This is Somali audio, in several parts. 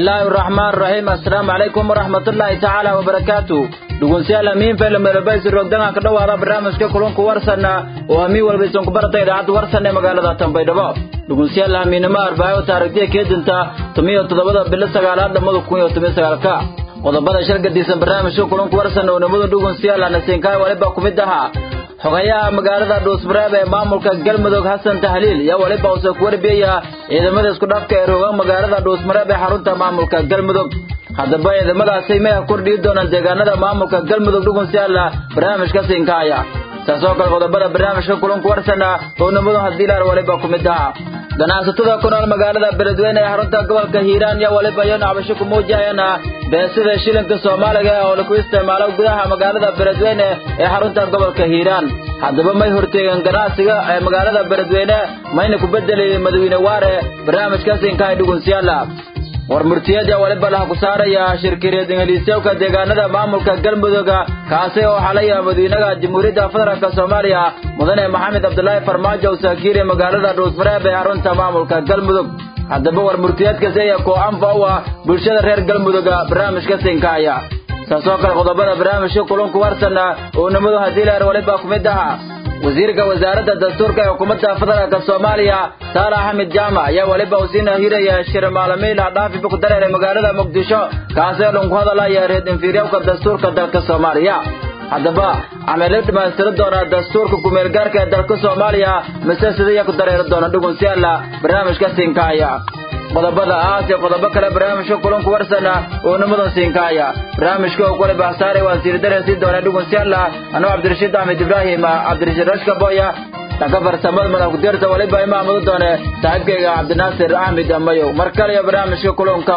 bismillaahi araxmaan raxiim assalaamu calaykum waraxmatullaahi tacaala wabarakaatu dhegeystayaal amiin faylameelbaysi roogdanka ka dhowaada barnaamijka kulunka warsanna oo amiin walba isan ku barata idaacadda warsan ee magaalada tanbaydhabo dhegeystayaal amiinimo arbaayo taarikhdiya keedinta tumiyo toddobada bilo sagaalaad lamada kun iyo toban sagaalka qodobada shargadiisan barnaamijka kulunka warsan oo nimada dhegeystayaal anasinkaay waliba ku mid ahaa xogayaha magaalada dhuusmareeb ee maamulka galmudug xasan tahliil iyo weliba uuse ku warbiyaya ciidamada isku dhafka ee rooga magaalada dhuusmareeb ee xarunta maamulka galmudug haddaba ciidamadaasi may kordhiyi doonaan deegaanada maamulka galmudug dhugunsiyaala barnaamijka siinkaaya saasoo kale qodobada barnaamijka kulanku warsana oo nimadu haddii laar waliba ku mid aha ganacsatada ku nool magaalada beledweyne ee xarunta gobolka hiiraan iyo waliba iyo nacbasho ku muujahayana beesida shilinka soomaaliga oo laku isticmaalo gudaha magaalada beledweyne ee xarunta gobolka hiiraan haddaba may horteegeen ganacsiga ee magaalada beledweyne mayna ku bedelayeen madawiine waare barnaamijka siinkaaya dhugunsiyaala war murtiyada waliba laha ku saaraya shirkireed ingiliisyowka deegaanada maamulka galmudugga kaasi oo xalaya madiinaha jamhuuriyadda federaalk soomaaliya mudane maxamed cabdulaahi farmaajo saakiire magaalada dhuusmareeb ee xarunta maamulka galmudug haddaba war murtiyeedkasi ayaa koo anfa u ah bulshada reer galmudugga barnaamijka siinkaaya saasoo kale qodobada barnaamijka kulunku warsana oo nimadu haddii leer waliba ku mid aha wasiirka wasaaradda dastuurka ee xukuumadda federaalk soomaaliya saalax axmed jaamac ayaa weliba uu siina hiraya shir maalamiila dhaafiba ku dareeray magaalada muqdisho kaasoo dhanku hadalaya reed inferiowka dastuurka dalka soomaaliya haddaba amela dhammaystiri doona dastuurka kumeelgaarka ee dalka soomaaliya mise sidaya ku dareeri doona dhugunsiyaala barnaamijka siinkaaya qodobada aas iyo qodobo kale barnaamijka kulanku warsana oo nimadan siinkaaya barnaamijka oo kule baxsaaray waan siiri dareensii doona dhugunsiyaala anuu cabdirashiid axmed ibraahim cabdirashiid rashka boya dhanka farsamada madax ku-deerta waliba imaamadu doone saaxiibkayga cabdinaasir axmed amayow mar kale iyo barnaamijka kulanka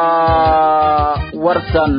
warsan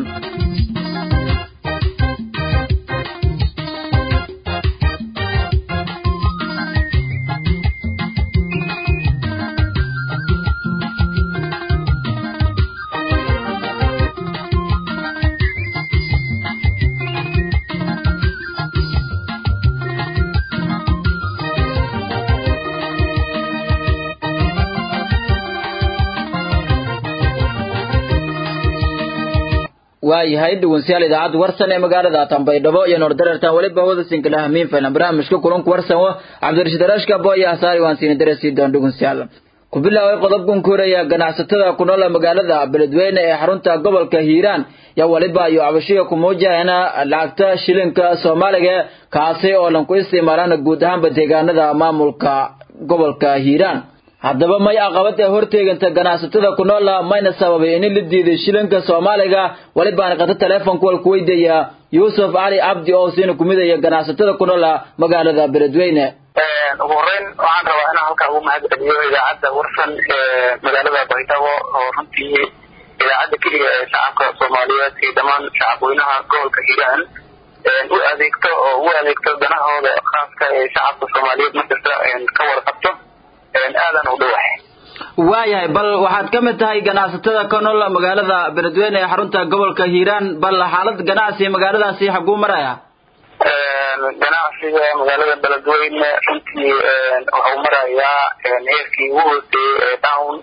waayahay dhegeystayaal idaacadda warsan ee magaalada tanbaydhabo iyo noordareertan weliba hawada sinkalaha miin faylan barnaamijka kulanku warsan wa cabdirashiid rashka boya hasaari waan siini dareesii doon dhegeystayaal ku bilaabay qodobkan koraya ganacsatada ku nool magaalada beledweyne ee xarunta gobolka hiiraan yaa waliba iyo cabashiga ku muujahayna lacagta shilinka soomaaliga kaasi oo lan ku isticmaalaan guud ahaanba deegaanada maamulka gobolka hiiraan haddaba may aqabad ee horteeganta ganacsatada ku noola mayna sababay in la diiday shilinka soomaaliga walibaana qata teleefonka wal ku weydiiya yuusuf cali cabdi oo siina kumidaya ganacsatada ku noola magaalada beledweyne ugu horeyn waxaan rabaa inaan halkaa ugu mahad celiyo idaacadda warsan ee magaalada baydhabo oo runtii idaacadda keliga ee shacabka soomaaliyeed iyo dhammaan shacabweynaha gobolka hiiraan u adeegto oo u adeegto danahooda khaaska ee shacabka soomaaliyeed markasta ka wada qabto aadan u dhawahay waayahay bal waxaad ka mid tahay ganacsatada ka nool magaalada beledweyne ee xarunta gobolka hiiraan bal xaalad ganacsi magaaladaasi xaguu maraya ganacsiga magaalada beledweyne runtii waxuu marayaa heerkii ugu hooseeyey ee down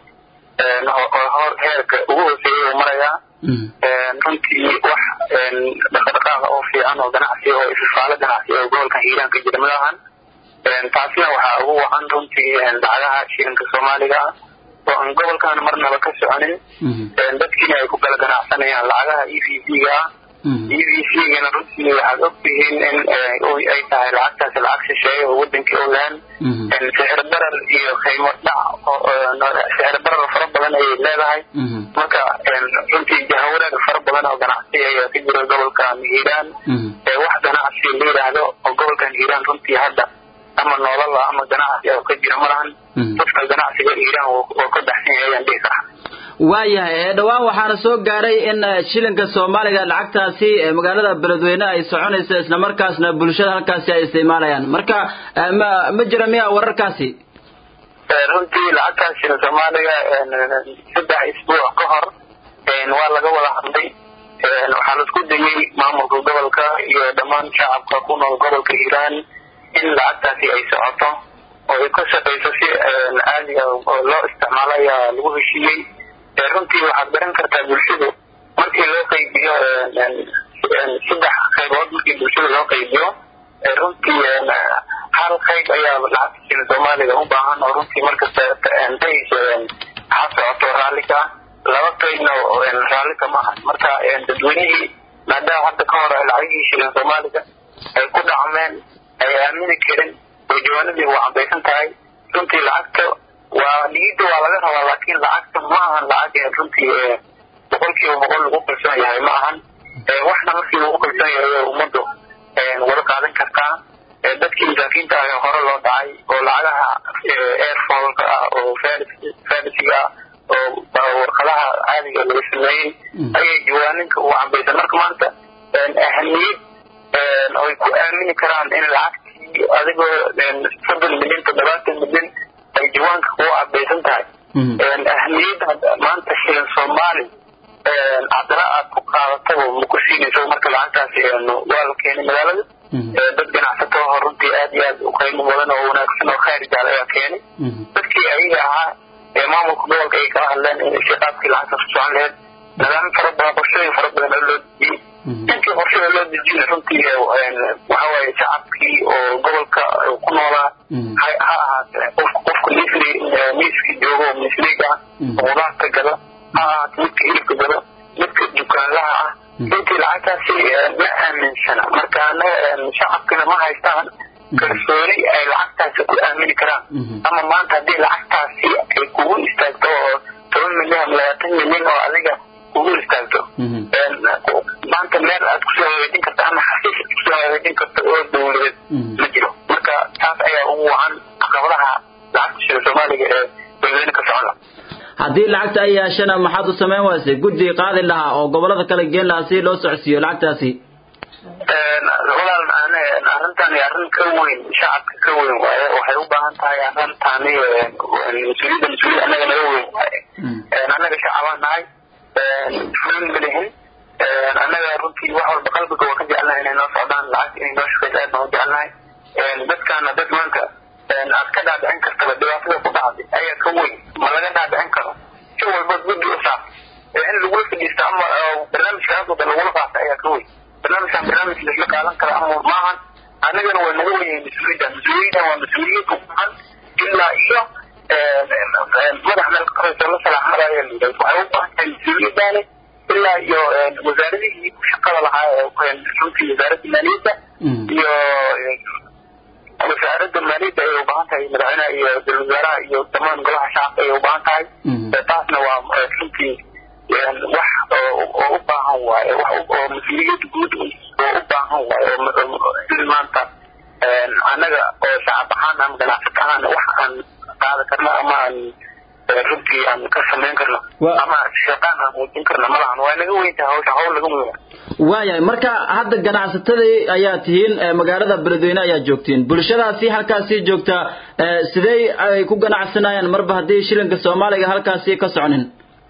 hor heerka ugu hooseeyey uu marayaa runtii wax dhaqdhaqaaqa oo fiican oo ganacsi oo ififaalo ganacsi oo gobolka hiiraan ka jira malahan taasina waxaa ugu wacan runtii lacagaha shilinka soomaaliga ah oo aan gobolkan marnaba ka soconin dadkiina ay ku kala ganacsanayaan lacagaha e v c-ga ah e v c-gana runtii waxaad ogtihiin in ay tahay lacagtaasi lacag shisheeye oo wadankii ogaan sixir barar iyo qiimo dhac sixir barar fara badan ayay leedahay marka runtii jahawareer fara badan oo ganacsi ayaa ka jira gobolkan hiiraan wax ganacsi la yidhaahdo oo gobolkan hiiraan runtii hadda ama nolola ama ganacsi oo ka jira malahan dadka ganacsiga hiiraan oo ka baxsan yahay ayaan dhihi karaa waayahay dhowaan waxaana soo gaaray in shilinka soomaaliga lacagtaasi magaalada beledweyne ay soconayso islamarkaasna bulshada halkaasi ay isticmaalayaan marka ma ma jira miya wararkaasi runtii lacagtaas shilin soomaaliga saddex isbuuc ka hor waa laga wada hadlay waxaa laisku dayey maamulka gobolka iyo dhammaan shacabka ku nool gobolka hiiraan in lacagtaasi ay socoto oo ay ka shaqayso si caadiga oo loo isticmaalo ayaa lagu heshiiyey runtii waxaad garan kartaa bulshadu markii loo qaybiyo saddex qaybood markii bulshada loo qaybiyo runtii hal qayb ayaa lacagta shilin soomaaliga u baahan oo runtii markasta dayso ha socoto raallika laba qaybna raallika maaha marka dadweynihii maadaama hadda ka hor lacagihii shilin soomaaliga ay ku dhacmeen ay aamini karin oo jawaanadii waa cabaysan tahay runtii lacagta waa dhigidda waa laga rabaa laakiin lacagta ma ahan lacag runtii boqolkiiba boqol lagu kalsoon yahay ma ahan waxna markii lagu kalsoon yahay ummaddu wada qaadan kartaa dadkii masaakiinta ah hore loo dhacay oo lacagaha airfallka ah oo farisiga ah oo warqadaha caadiga laga sameeyey ayay jawaaninka u cambaysan marka maanta ahamiyad ay ku aamini karaan in lacagtii adigoo soddon milyan toddobaatan milyan ay jawaanka kugu cabaysan tahay ahamiyadda maanta shilin soomaali haddana aad ku qaadataba ma ku siinayso marka lacagtaasi waa la keenay magaalada dad ganacsato oo runtii aad iyo aad u qiimo badan oo wanaagsan oo khayr jaal ayaa keenay dadkii ayaga ahaa ee maamulka gobolka ay kala hadleen in shaqaadkii lacagtaas ku socon laheyd nidaam fara badan qorshooyin fara badan oo loo dejiyey intii qorshada loo dejiyey runtii waxawaaye shacabkii oo gobolka ku noolaa ha ahaatee qof qofka misri miiska joogo oo misriga ah oo qudaarta gada ha ahaate midka hilibka gada midka dukaanlaha ah runtii lacagtaasi ma aaminsana marka shacabkina ma haystaan kalsooni ay lacagtaasi ku aamini karaan ama maanta haddii lacagtaasi ay kugu istaagto oo toban milyan ama labaatan milyan oo adiga kugu istaagto maanta meel aad kusoo hagaajin karta ama xafiis aad kusoo hagaajin karta oo dowladeed ma jiro marka taas ayaa ugu wacan caqabadaha lacagta shilin soomaaliga ee dadweyne ka socon laha haddii lacagta ay yeeshana maxaad u samayn waysay guddi qaadi lahaa oo gobolada kale geen lahaa si loo socodsiiyo lacagtaasi walaal arrintan arrin ka weyn shacabka ka weyn waaye waxay u baahan tahay arrintaani mas-uuliyadda mas-uuliyad annaga naga weyn waaye annaga shacabaan nahay fulin ma lihin annaga runtii wax walba qalbiga waa ka jecelnahay inay noo socdaan lacagta inay noo shaqeyso aad baan u jecelnahay dadkaana dad maanta aad ka dhaadhicin kartaba dhibaatada ku dhacday ayaa ka weyn ma laga dhaadhicin karo si walba guddi u saar in lagula fadhiisto ama barnaamijka aadooda lagula qaato ayaa ka weyn barnaamijkan barnaamij laisla qaadan kara ama maahan annagana waa naga weyahay mas-uuliyadda mas-uuliyaddan waa mas-uuliyad u baahan ilaa iyo madax meel ka korayso la salaaxmada ayaa la yidhahda waxay u baahan tahay mas-uuliyaddaani ilaa iyo wasaaradihii shaqada lahaa runtii wasaaradda maaliyadda iyo wasaaradda maaliyadda ayay u baahan tahay madaxweynaha iyo ra-iisul wasaaraha iyo dhammaan golaha shacabka ayay u baahan tahay taasna waa runtii wax oo u baahan waaye wax oo mas-uuliyad guud oo u baahan waaye oo maanta annaga oo shacab ahaan ama ganacsata ahaan wax aan qaada karno ama aan runtii aan ka samayn karno ama shaqaan aan muujin karno malahan waa naga weyntahay hawsha hawl laga mudan waayahay marka hadda ganacsatadii ayaa tihiin magaalada beledweyne ayaa joogtiin bulshadaasi halkaasii joogta sidee ay ku ganacsanayaan marba haddii shilinka soomaaliga halkaasi ka soconin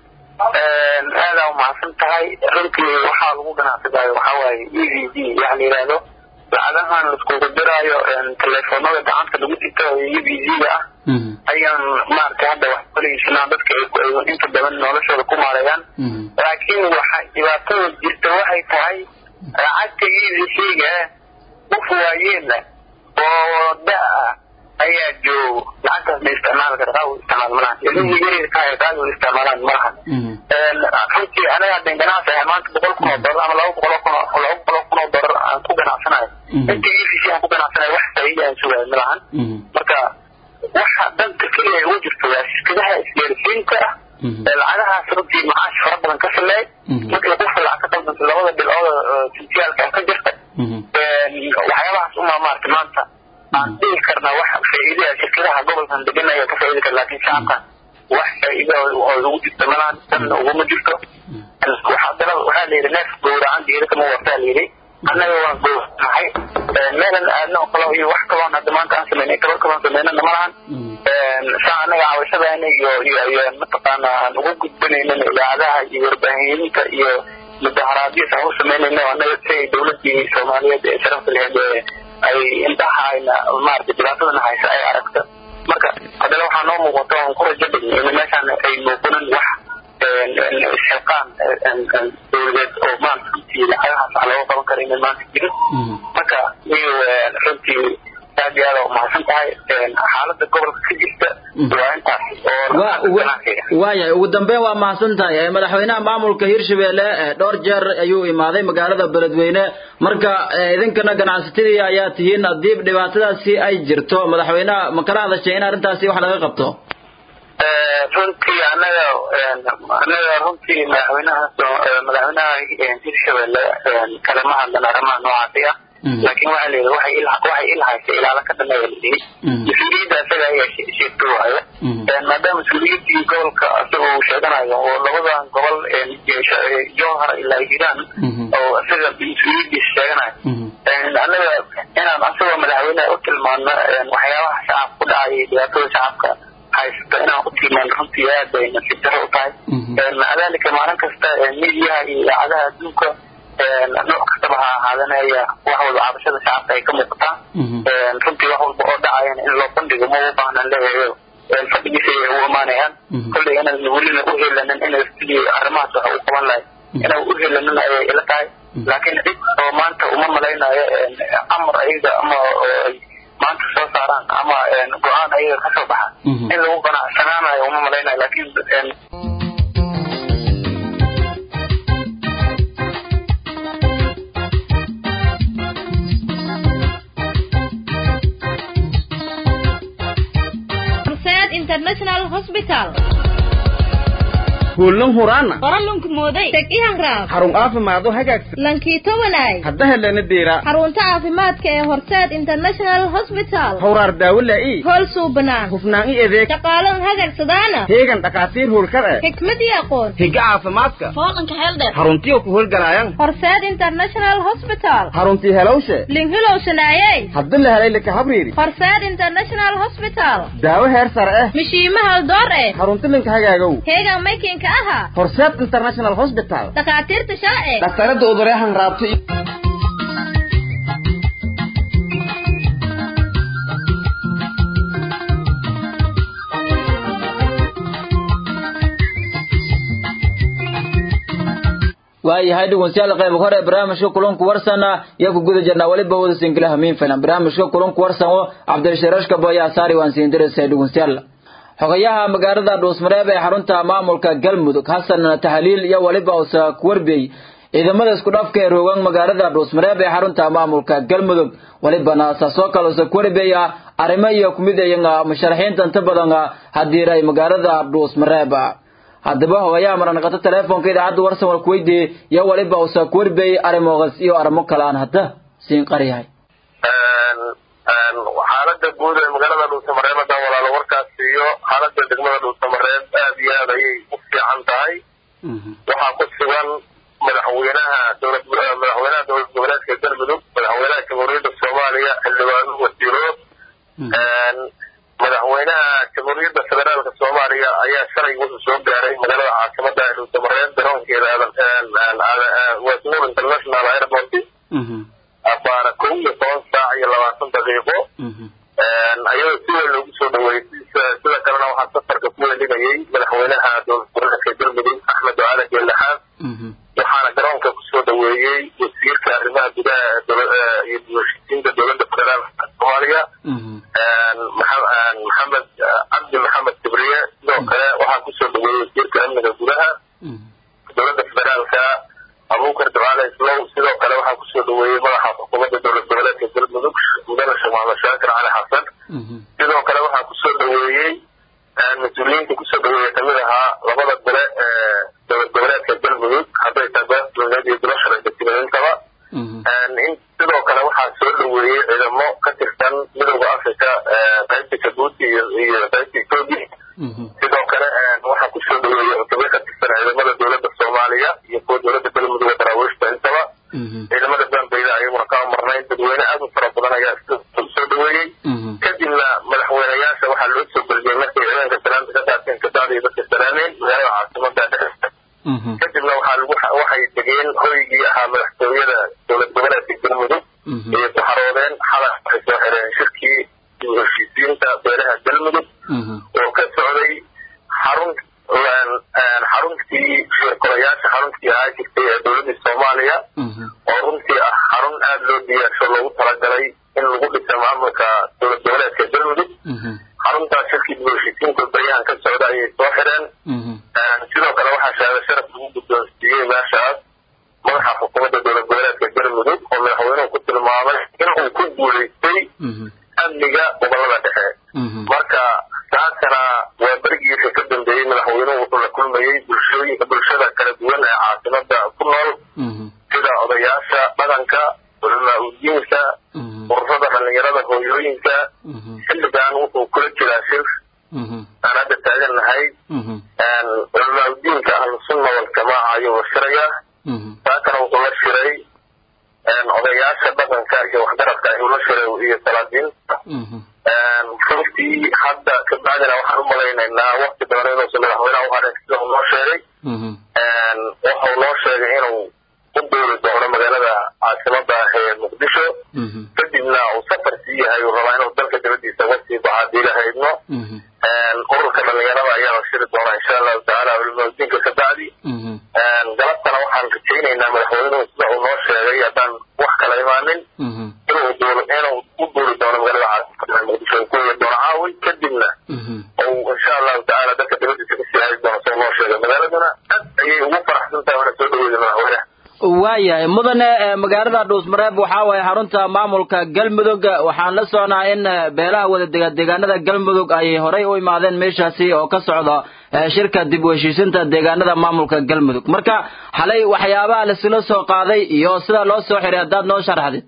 aadaa umahadsan tahay runtii waxaa lagu ganacsadaayo waxaa waaye e v d waxa la yidhaahdo lacagahan laiskugu diraayo teleefoonada gacanta lagu sito e v d-ga ah ayaan maaragtay hadda wax kuleysnaa dadka ay inta badan noloshooda ku maareeyaan laakiin waxa dhibaatada jirta waxay tahay lacagta e v c-ga qof waayeela oo da-ah ayaa joogo lacagtaas ma isticmaali kara qaawi isticmaal malahan ilmihii yaryarka ah qaawi isticmaalaan malahan runtii anaga haddan ganacsi ahay maanta boqol kun oo dollar ama laba boqol oo kun oo laba boqol oo kun oo dollar aan ku ganacsanayo inta e v c aan ku ganacsanayo wax faa'iida aan sugayo malahan marka waxa danta keliya ugu jirto waa shirkadaha isgaarsiinta ah lacagahaas runtii macaash fara badan ka sameey markii qofka lacag ka qaldanto labada bilcooda sintiyaalka ka jirta waxyaabahaas uma maarata maanta aan dhihi karnaa wax faa'iidaya shirkadaha gobolkan degan ayaa ka faa'iidi kara laakiin shacabkan wax faa'iida oo ugu jirto malahan danna uguma jirto haddana waxaa la yidhi neef gowracan geeda kama wartaa la yidhi annaga waan gowranahay meelan aadna oo kale iyo wax kaloon hadda maanta aan samaynay gabar kaloon samaynana malahan saa annaga cawashadaana iyo iyo iyo mataqaana aan ugu gudbanaynin idaacadaha iyo warbaahininta iyo mudaharaadiyas aan u samaynayno annaga si ay dowladii soomaaliyeed ee sharafta laheed ay indhaha ayna maaragtay dhibaatadana haysa ay aragto marka haddana waxaa noo muuqata oon ku rajo dhigno in meeshaan ay muuqanin wax isxilqaan dowladeed oo maanta runtii lacagahaas wax looga qaban kara inay maanta jirin marka iyo runtii aad iyo aada umahadsan tahay xaalada gobolka ka jirta waa intaas oo waayahay ugu dambeyn waa mahadsan tahay madaxweynaha maamulka hirshabelle dhowr jeer ayuu imaaday magaalada beledweyne marka idinkana ganacsatadii ayaa tihiin haddii dhibaatadaasi ay jirto madaxweynaha ma kala hadashay in arrintaasi wax laga qabto runtii anaga anaga runtii madaxweynaha madaxweynaha hirshabelle kalama hadlan arrimaha noocaasi ah laakiin waxaa layidhi waxay il waxay il haysa ilaala ka dhameeya layidhi mas-uuliyadda asaga ayaa sheegto waayo maadaama mas-uuliyaddii gobolka asaga uu sheeganayo oo labadan gobol jowhar ilaa hiiraan oo asaga mas-uuliyaddiisa sheeganayo annaga inaan asagoo madaxweyneha u tilmaano waxyaabaha shacabka ku dhacaya dhibaatada shacabka haysta inaan u tilmaano runtii aad bay nasiib daro u tahay maca dalika maalin kasta midiyaha iyo idaacadaha adduunka nooc kastaba ha ahaadanaya wax walba cabashada shacabka ay ka muuqataa runtii wax walba oo dhacayan in loo bandhigo ma u baahnan leeyahayo fadhigiisa ay u imaanayaan kolley inaan welina u helanin inay sidii arrimahaas wax u qaban lahay inaan u helanin ayay ila tahay laakiin cid oo maanta uma malaynayo amar ayaga ama ay maanta soo saaraan ama go-aan ayaga ka soo baxa in lagu qanacsanaanayo uma malaynayo laakiin international hospital kuulan huraana qoralunku mooday teg ihanraab xarun caafimaado hagaagsan lankii tobanay hadda helana deera xarunta caafimaadka ee horseed international hospital hawraar daawo laa'i hool suubanaan hufnaan i adeeg shaqaalan hagagsadaana heegan dhakhaatiir howlkar eh xikmad iyo aqoon higa caafimaadka fooqanka heeldheer xaruntiyo ku howlgalaayan horseed international hospital xaruntii helowshe linhilow shanaayey hadda la helay laka habriiri horseed international hospital daawo heer sare eh mishiima haldoor eh xarunti linka hagaagow heegan maykinka aha horseed international hospital dhakhaatiirta sharci dhaktarada udureehan raabto waayahay dhegeystayaal qayb hore barnaamijka kulanku warsan iyo ku guda jirnaa waliba wada singilaha miin filan barnaamijka kulanku warsan oo cabdirashiirashka booya saari waan siin diraysaa dhegeystayaal xogayaha magaalada dhuusmareeb ee xarunta maamulka galmudug xasan tahliil iyo waliba usa kuwarbey ciidamada isku dhafka ee roogan magaalada dhuusmareeb ee xarunta maamulka galmudug walibana saasoo kale usa kuwarbeya arrimo iyo kumid ayaga musharaxiinta inta badan hadiiray magaalada dhuusmareeb haddaba hogayaha maranaqato teleefonka idaacadda warsan war kuweydiiyey iyo waliba usa kuwarbey arrimogas iyo arrimo kale aan hadda siin qaryahay xaalada guud ee magaalada dhuusamareeb haddaan walaalo warkaas siiyo xaalada degmada dhuusamareeb aad iyo aad ayay u fiican tahay waxaa ku sugan madaxweynaha dowlad madaxweynaha dowlad goboleedka galmudug madaxweynaha jamhuuriyadda soomaaliya xildhibaano wasiiro madaxweynaha jamhuuriyadda federaalka soomaaliya ayaa shalay wuxuu soo gaaray magaalada caasimada ee dhuusamareeb garoonkeeda westmoor international airport abaana kow iyo toban saac iyo labaatan daqiiqo ayadoo si weyn loogu soo dhaweeyey sida kalena waxaa safarka ku welinayay madaxweynaha dowlad goboleedka galmudug axmed ducaale geelaxaad waxaana garoonka kusoo dhaweeyey wasiirka arrimaha gudaha iyo heshiisiinta dowladda federaalka soomaaliya maxamed cabdi maxamed kibriye sidoo kale waxaa kusoo dhaweeyey wasiirka amniga gudaha dowladda federaalka abuukar ducaale islow sidoo kale waxaa kusoo dhaweeyey madaxa xukuumadda dowlad goboleedka galmudug mudane sheekh maxamed shaakir cali xasan sidoo kale waxaa kusoo dhaweeyey mas-uuliyiinta kusoo dhaweeya kamid ahaa labada gole ee dowlad goboleedka galmudug hadday tahay beesdowleed iyo golo sharci degsimaintaba sidoo kale waxaa soo dhaweeyey ciidamo ka tirsan midowda africa qaybta jabuuti iyo qaybta etoobiya sidoo kale waxaa kusoo dhaweeyey cutubyo ka tirsan ciidamada dowladda soomaaliya iyo kuwa dowladda galmudug daraawiishta intaba ciidamada bambeyda ayaguna ka amarnayn dadweyne aad u fara badan ayaa soo dhaweeyey kadibna madaxweyneyaasha waxaa loo soo geliyey markay ciidanka salaanta ka qaateen kadaadii dadka salaameen magaalada caasimada dhexeesta kadibna waxaa lagu waxay degeen hoygii ahaa madaxtooyada dowlad goboleedka galmudug ayay ku xaroodeen xalay waxay soo xireen shirkii dib heshiisiinta beelaha galmudug oo ka socday xarun xaruntii dowladii soomaaliya oo runtii ah xarun aada loo diyaarsho loogu talagalay in lagu dhisa maamulka dowlad goboleedka galmudug xaruntaas shirkii dibheshiisiinta baryahan ka socda ayay soo xireen sidoo kale waxaa shahaado sharaf lagu guddoonsiiyey meeshaas madaxa xukuumadda dowlad goboleedka galmudug oo madaxweynuhu ku tilmaamay inuu ku guulaystay amniga gobolada dhexe marka taasana waa berigiisa ka dambeeyey madaxweynuhu wuxuu la kulmayey bulshooyinka bulshada kala duwan ee caasimada ku nool sida odayaasha dhaqanka culamaa udiinka ururada dhalinyarada hooyooyinka xilligan wuxuu kula jiraa shir aan hadda taagannahay culamaa udiinka ahlusunna waljamaaca ayuu la shiraya taakana wuxuu la shiray odayaasha dhaqanka iyo waxgaradka ayuu la shiray iyo salaadiinta runtii hadda kabacdina waxaan u malaynaynaa wakti badan inuusan madaxweynaha u hadhin sida uu noo sheegay wuxuu noo sheegay inuu u duuli doono magaalada caasimada ah ee muqdisho kadibna uu safar sii yahay uu rabaa inuu dalka dibadiisa uga sii baxo haddii la haydno ururka dhalinyarada ayaa la shiri doonaa insha allahu tacaala culimadiinka kabacdi galabtana waxaan rajaynaynaa madaxweynuhu sida uu noo sheegay haddaan wax kala imaanin inuu duul inuu u duuli doono magaalada caasimada muqdisho uu ku heli doono caawi kadibna uu insha allahu tacaala dalka dibadiisa kasii hari doono sida noo sheegay magaaladuna aad ayay ugu faraxsan tahay wana soo dhaweeyay madaxweynaha waayahay mudane magaalada dhuusmareeb waxaa waaye xarunta maamulka galmudug waxaan la socnaa in beelaha wadadega deegaanada galmudug ay horey u imaadeen meeshaasi oo ka socda shirka dib u heshiisinta deegaanada maamulka galmudug marka xalay waxyaabaha lasula soo qaaday iyo sida loo soo xiray haddaad noo sharaxdid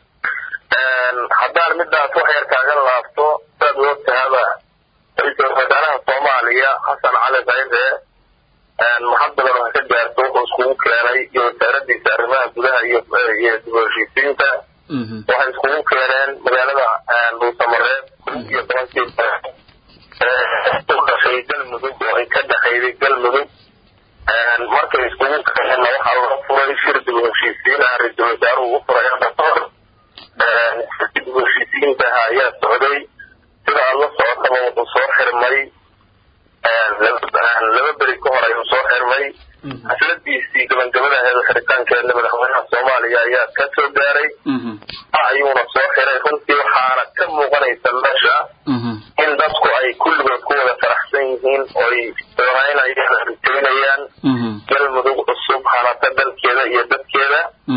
haddaan midaas wax yar kaaga laabto saad ogtahaba ra-iisul wasaaraha soomaaliya xasan cali khayre maxad badan wax ka gaarto wuxuu iskugu keenay iyo wasaaradiisa arrimaha gudaha iyo iyo dib u heshiisiinta waxay iskugu keeneen magaalada dhuusamareeb kun iyo tobankii u dhashay galmudug oo ay ka dhexayday galmudug markay iskugu keeneenna waxaa laga furay shir dib u heshiisiin ah ra-iisul wasaaruhu u furay abator dib u heshiisiintaha ayaa socday sida aada la socotaba wuxuu soo xirmay laba beri ka hor ayuu soo xirmay xafladiisii gabangabadaheeda xiritaankeedna madaxweynaha soomaaliya ayaa ka soo gaaray ayuuna soo xiray runtii waxaana ka muuqanaysa meesha in dadku ay kulligood ku wada faraxsan yihiin oy doonaynayaan riteynayaan galmudug cusub hanata dalkeeda iyo dadkeeda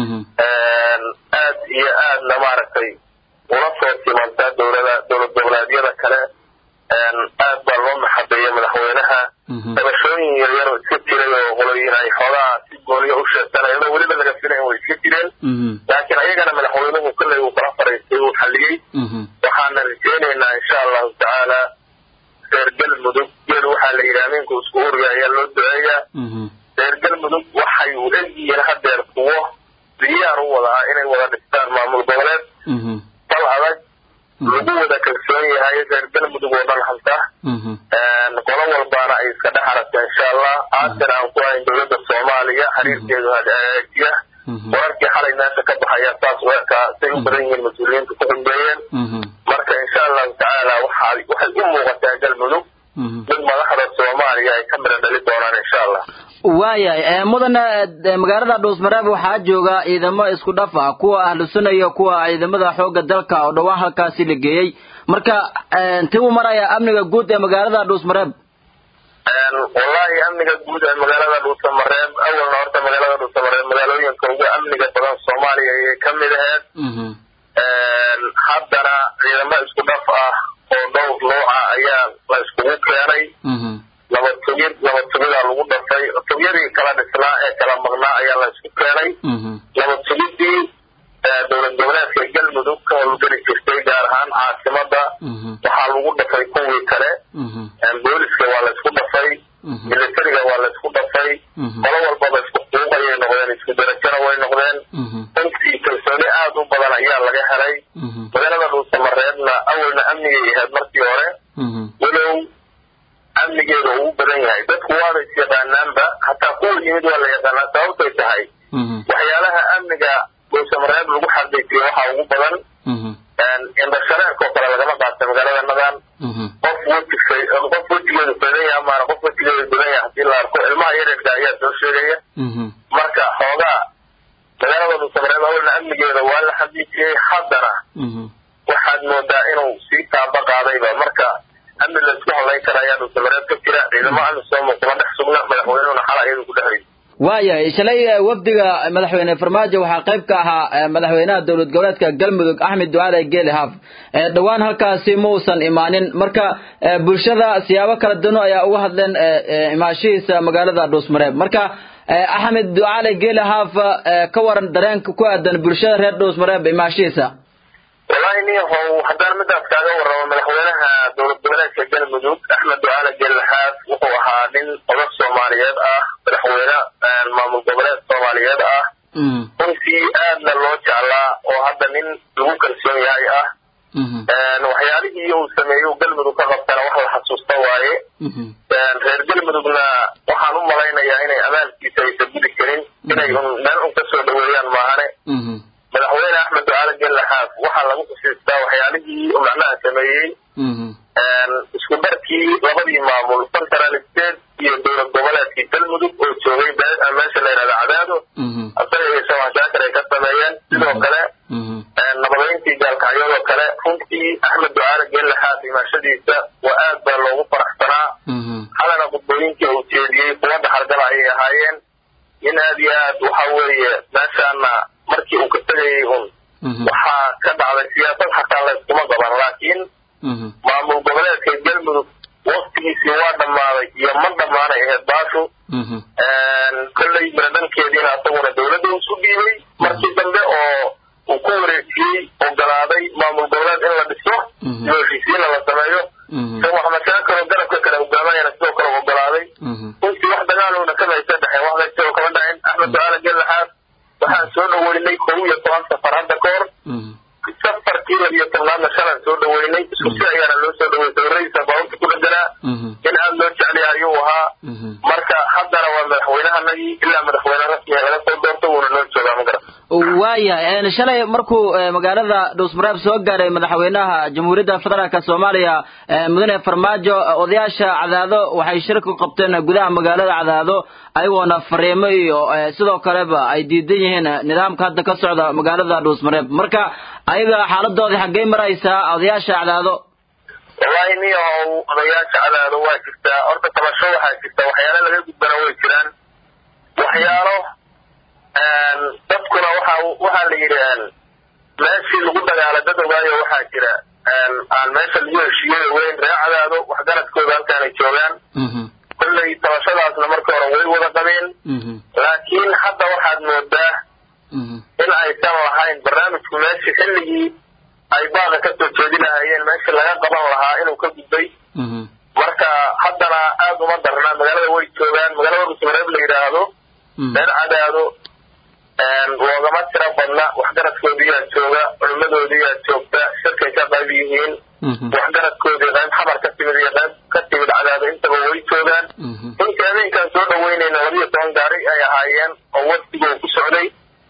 aad iyo aadna maaragtay ula soo simantaa dowlada dowlad goboleedyada kale aad baa loo maxabeeyey madaxweynaha dabashooyin yaryar oo iska jiray oo qoloyin ay xoogaa si gooniyo u sheegsanayeen oo weliba laga filayn way iska jireen laakiin ayagana madaxweynuhu kolley uu kala fariistay uu xalliyey waxaana rajeynaynaa insha allahu tacaala reer galmudug geel waxaa la yidhi ameenku isku hurya ayaa loo duceeyaa reer galmudug waxay u egyihiin hadeer kuwo diyaar u wada ah inay wada dhistaan maamul goboleed dal adag lagu wada kalsoon yahay reer galmudug oo dhan hanta qolo walbaana ay iska dhex aragta insha allah aasina aan ku hayn dowladda soomaaliya xiriirkeedu hagaajiya wararkii xalay meesha ka baxaya saas u ekaa say u badan yihiin mas-uuliyiinta ku xumbeeyeen marka insha allahu tacaala waxay waxay u muuqataa galmudug mid madaxda soomaaliya ay ka midha dhali doonaan insha allah waayahay mudane magaalada dhuusmareeb waxaa jooga ciidamo isku dhaf ah kuwa ahlusunna iyo kuwa ciidamada xoogga dalka oo dhawaan halkaasi la geeyey marka intii uu maraya amniga guud ee magaalada dhuusmareeb wallahi amniga guud ee magaalada dhuusamareeb awalna horta magaalada dhuusamareeb magaalooyinka ugu amniga badan soomaaliya ayay ka mid aheyd haddana ciidamo isku dhaf ah oo dhowr nooca ayaa la iskugu keenay laba tugid laba tugidaa lagu dhafay tugyadii kala dhisnaa ee kala maqnaa ayaa la isku keenay laba tugidii dowlad goboleedka galmudug ka howlgeli jirtay gaar ahaan caasimada waxaa lagu dhafay kuwii kale booliska waa la isku dhafay militariga waa la isku dhafay qolo walbaba isku xuquuq ayay noqdeen isku darajana way noqdeen runtii kalsooni aada u badan ayaa laga helay magaalada dhuusamareebna awalna amnigay ahayd markii hore walow amnigeeda uu badan yahay dadku waaba is yaqaanaanba hataa kuwa yimid waa la yaqaanaa sababtay tahay waxyaalaha amniga dhuusamareeb lagu xaqiijiyo waxaa ugu badan indhashareerkoo kale lagama qaata magaalada nadan qof weji qof wejigeedu badan yaha maana qof wejigeedu badan yaha hadii la arko ilmaha yareerka ayaa soo sheegaya marka xoogaa dhuusamareeb awalna amnigeeda waa la xaqiijiyey haddana waxaad moodaa inuu sii taaba qaadayba marka amni laisku hadlayn kara ayaa dhuusamareeb ka jira ciidamo amisom kuma dhex sugna madaxweynuhuna xala iyadu ku dhexrayy waayahay shalay wafdiga madaxweyne farmaajo waxaa qayb ka ahaa madaxweynaha dowlad goboleedka galmudug axmed ducaale geeli haaf dhowaan halkaasi ma uusan imaanin marka bulshada siyaabo kala duwan ayaa uga hadleen imaashihiisa magaalada dhuusmareeb marka axmed ducaale geeli haaf ka waran dareenka ku aadan bulshada reer dhuusmareeb imaashihiisa wallahi niyahow haddaan midaas kaaga warramo madaxweynaha dowlad goboleedka galmudug axmed ducaale geelhaaf wuxuu ahaa nin odag soomaaliyeed ah madaxweyne maamul goboleed soomaaliyeed ah runtii aadna loo jeclaa oo hadda nin lagu kalsoon yahay ah waxyaalihii uu sameeyo galmudug ka qabtana wax la xasuusta waaye reer galmudugna waxaan u malaynayaa inay amaalkiisa aysan gudi karin inay un meel un kasoo dhaweeyaan maahane madaxweyne axmed ducaale gellaxaaf waxaa lagu xusiistaa waxyaalihii macnaha sameeyey isku darkii labadii maamul central state iyo dowlad goboleedkii galmudug oo joogay meesha la yidhahda cadaado asaga iyo shawaashaakar ay ka sameeyeen sidoo kale nabadeyntii gaalkacyadoo kale runtii axmed ducaale gellaxaaf imaashadiisa waa aad baa loogu faraxsanaa halana khudbooyinkii uu jeediyey kuwa dhaxalgala ayay ahaayeen in aad iyo aad waxa weeye meeshaana markii uu ka tegayay un waxaa ka dhacday siyaasad xataa layskuma qaban laakiin maamul goboleedka galmudug waktigiisii waa dhammaaday iyo ma dhammaanay ahayd baashu kolley miradhankeediina asaguna dowladda isu dhiibay markii dambe oo uu ku wareejiyey ogolaaday maamul goboleed in la dhiso iyo heshiisiina la sameeyo sheekh maxamed shaakiroo garabka kale hogaamayana sidoo kale u ogolaaday runtii wax dagaalowna kama aysa dhexeen wax laysagoo kama dhacin axmed ducaale gellaxaad waxaan soo dhaweynay kow iyo toban safar hadda ka hor safarkii labiyo tobnaadna shalan soo dhaweynay isku si ayaana loo soo dhawey sawiradiisa baabuurta ku dheganaa in aad loo jeclaya ayuu ahaa marka haddana waa madaxweynahanagii ilaa madaxweyne rasmiga laga soo doorto wuuna noo joogaa ma garan waayahay shalay markuu magaalada dhuusmareeb soo gaaray madaxweynaha jamhuuriyadda federaalk soomaaliya mudane farmaajo odayaasha cadaado waxay shirka ku qabteen gudaha magaalada cadaado ayagoona fariimo iyo sidoo kaleba ay diidan yihiin nidaamka hadda ka socda magaalada dhuusmareeb marka ayaga xaaladoodii xaggey maraysaa odayaasha cadaado wallahi niyahow odayaasha cadaado waa jirtaa horta tabasho waxaa jirta waxyaalo laga gudbana way jiraan waxyaalo dadkuna waxa waxaa la yidhi meeshii lagu dagaala dad ogaayo waxaa jira aan meesha lagu heshiiyey weyn ree cadaado waxgaradkooda halkaanay joogaan kolley tabashadaasna markii hore way wada qabeen laakiin hadda waxaad moodaa in aysan lahayn barnaamijku meeshii xilligii ay baaqa ka soo jeedi lahaayeen meeshii laga qaban lahaa inuu ka gudbay marka haddana aad uma darnaa magaalada way joogaan magaalada rusmareeb la yidhaahdo reer cadaado loogama tiro badna waxgaradkoodiyaa jooga culimadoodiyaa joogta shirkay ka qayb yihiin waxgaradkoodii qayb xamar ka timid iyo qayb ka timid cadaado intaba way joogaan runtii habeenkaan soo dhaweynayna labiyo toban gaari ay ahaayeen oo wafdigoo ku socday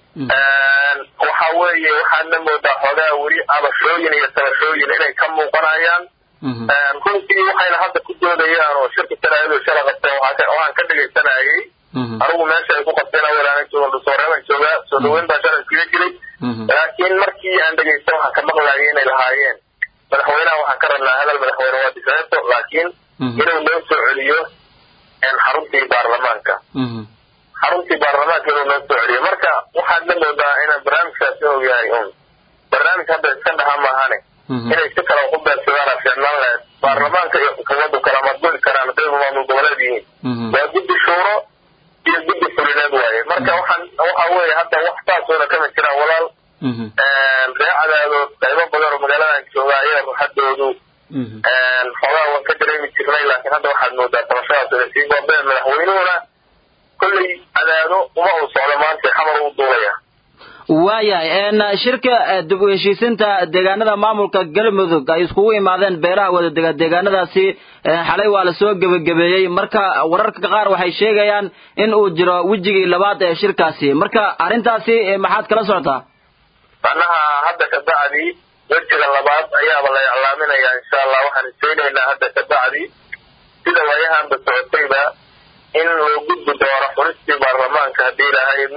waxa weeye waxaadna moodaa xoogaa weli abashooyin iyo tabashooyin inay ka muuqanayaan runtii waxayna hadda ku doodayaan oo shirka talaadadu shala qabteen waxaan ka dhegaysanayay anigu meesha ay ku qabteen awelaana joogan dhusooreebaan joogaa soo dhaweyn baa shalay iskaga jiray laakiin markii aan dhegaysta waxaan ka maqlayay inay lahaayeen madaxweynaha waxaan ka rabnaa hadal madaxweyne waa difeeto laakiin inuu noo soo celiyo xaruntii baarlamaanka xaruntii baarlamaanka inuu noo soo celiyo marka waxaad la moodaa inaan barnaamijkaasi og yahay un barnaamij hadda iska dhaha maahane inay si kale ku beegsadaan fiicnaan lahayd baarlamaanka iyo xukuumaddu kala madguli karaan hadday maamul goboleed yihiin waa guddi shuuro iyo guddi fulineed waaye marka waxaan waxa weeye hadda wax saasooda kama jiraan walaal ree cadaadood qaybo badan oo magaaladan jooga ayaa ruuxadoodu xoogaa waan ka dareemi jirnay laakiin hadda waxaad moodaa tabashadaas inay sii goobeen madaxweynuhuna kolley cadaado uma uu socdo maanta xamar uu duulaya waayahay shirka dib u heshiisinta deegaanada maamulka galmudug ay iskugu imaadeen beeraha wadadega deegaanadaasi xalay waa lasoo gebagabeeyey marka wararka qaar waxay sheegayaan in uu jiro wejigii labaad ee shirkaasi marka arrintaasi maxaad kala socotaa macnaha hadda ka bacdi wejiga labaad ayaaba la iclaaminayaa insha allah waxaan iseynaynaa hadda ka bacdi sida waayahanba socotayba in loo gudbi doono xuristii baarlamaanka haddii ilaahay idmo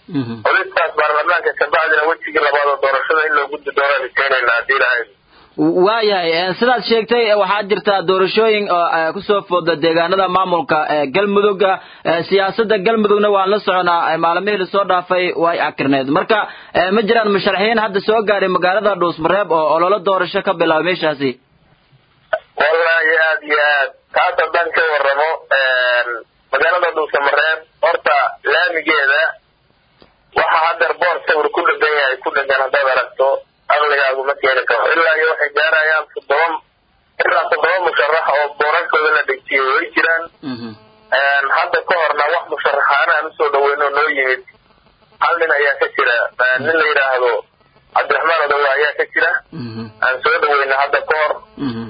xulistaas baarlamaanka kabacdina wejigii labaad oo doorashada in loo gudbi doonaan rajaynaynaa haddii ilahay waayahay sidaad sheegtay waxaa jirta doorashooyin oo kusoo fooda deegaanada maamulka galmudugga siyaasada galmudugna waan la soconaa maalmihii lasoo dhaafay way akirneed marka ma jiraan musharaxiin hadda soo gaaray magaalada dhuusmareeb oo ololo doorasho ka bilaabay meeshaasi wallaahi aad iyo aad taas haddaan ka waramo magaalada dhuusamareeb horta laamigeeda waxa haddeer boor sawir ku dhegan yahay ku dhegan haddaad aragto aqligaagu ma keeni karo ilaa iyo waxay gaarayaan toddoba ilaa toddoba musharax oo boorarkooda la dhejiyay way jiraan hadda ka horna wax musharaxaana aan usoo dhaweyno noo yimid hal nin ayaa ka jira nin la yidhaahdo cabdiraxmaan odowa ayaa ka jira aan soo dhaweyna hadda ka hor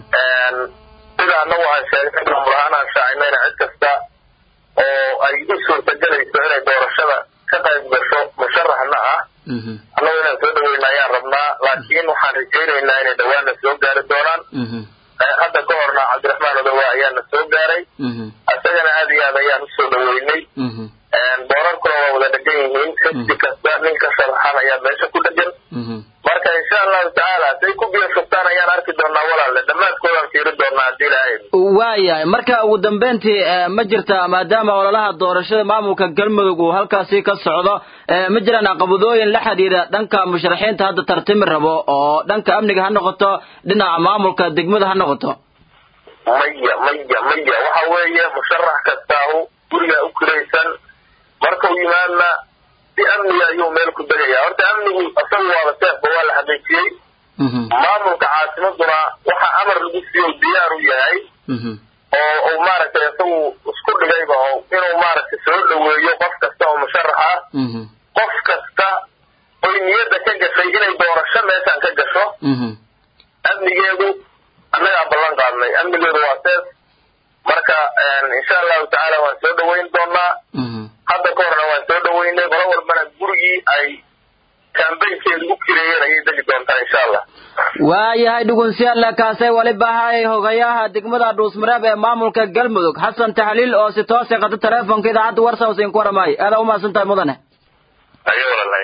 sida anagu aan sheegnay maamul ahaan aan shaacinayna cid kasta oo ay u suurtagelayso inay doorashada ka qayb gasho musharaxna ah annagu inaan soo dhaweyna ayaan rabnaa laakiin waxaan rajaynaynaa inay dhawaanna soo gaari doonaan hadda ka horna cabdiraxmaan odowa ayaana soo gaaray isagana aad iyo aad ayaan usoo dhaweynay boorarkuna waa wada dhegan yihiin xisbi kasta nin ka sharaxan ayaa meesha ku dhegan marka insha allahu tacaala say ku biyo shubtaan ayaan arki doonaa walaalle dhammaadkoodaan fiiri doonaa haddii ilahay waayahay marka ugu dambeyntii ma jirta maadaama ololaha doorashada maamulka galmudug uu halkaasi ka socdo ma jiraan caqabadooyin la xidhiira dhanka musharaxiinta hadda tartimi rabo oo dhanka amniga ha noqoto dhinaca maamulka degmada ha noqoto maya maya maya waxa weeye musharax kastaahu gurigaa u kiraysan markau yimaadna si amniga ayuu meel ku degaya horta amnigu isagu waaba seefba waa la xaqiijiyey maamulka caasimaduna waxa amar lagu siiyo diyaar u yahay oo uu maaragtay isagu isku dhigayba oo inuu maaragtay soo dhaweeyo qof kasta oo musharax ah qof kasta oy niyadda ka gashay inay doorasho meeshaan ka gasho amnigeedu annagaa ballan qaadnay amnigeedu waa seef marka insha allahu tacaala waan soo dhaweyn doonaa hadda ka horna waan soo dhaweynay qolo walbana gurigii ay kambaynkeeda u kireeyeen ayay degi doontaa insha allah waayahay dhugunsiyaalla kaasay waliba ahay hogayaha degmada dhuusmareeb ee maamulka galmudug xasan taxliil oo si toose qata teleefonka idaacadda warsawsin ku waramaayo aada umahadsan tahay mudane ayo walalahay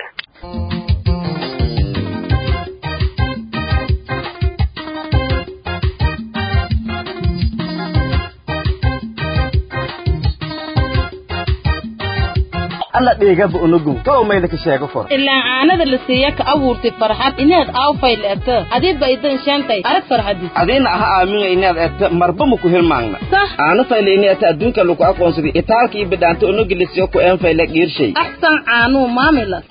alla dhiigaba unugun kow mayda ka sheego for ilaa caanada la siiya ka abuurtay farxad inaad aawfay leerto adiba idan sheentay arag farxadis adiina aha aaminga inaad egto marba maku hilmaagna sah aana faylayni ata adduunka lagu aqoonsaday itaalka iyo bidhaanta unugilisiyo ku een fayle dhiirshay axsan caanuu maamilas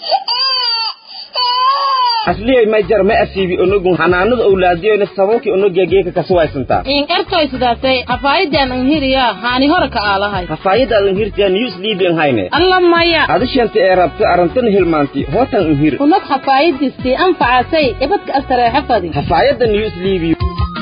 asliyay may jar ma asiibi unugun hanaanada owlaadiyoyna sababkii unugegeeka kasuwaysantaa in ertoy sidaasay hafaayadaan anhiriyaa haani hore ka aalahay hafaayadaadan hirtiyaa news liibian hayne alla maya adishanta ee rabta arantana hilmaanti hootan unhir unad hafaayadiistii anfacasay ibadka astareexa fadi hafaayadda news liibiyo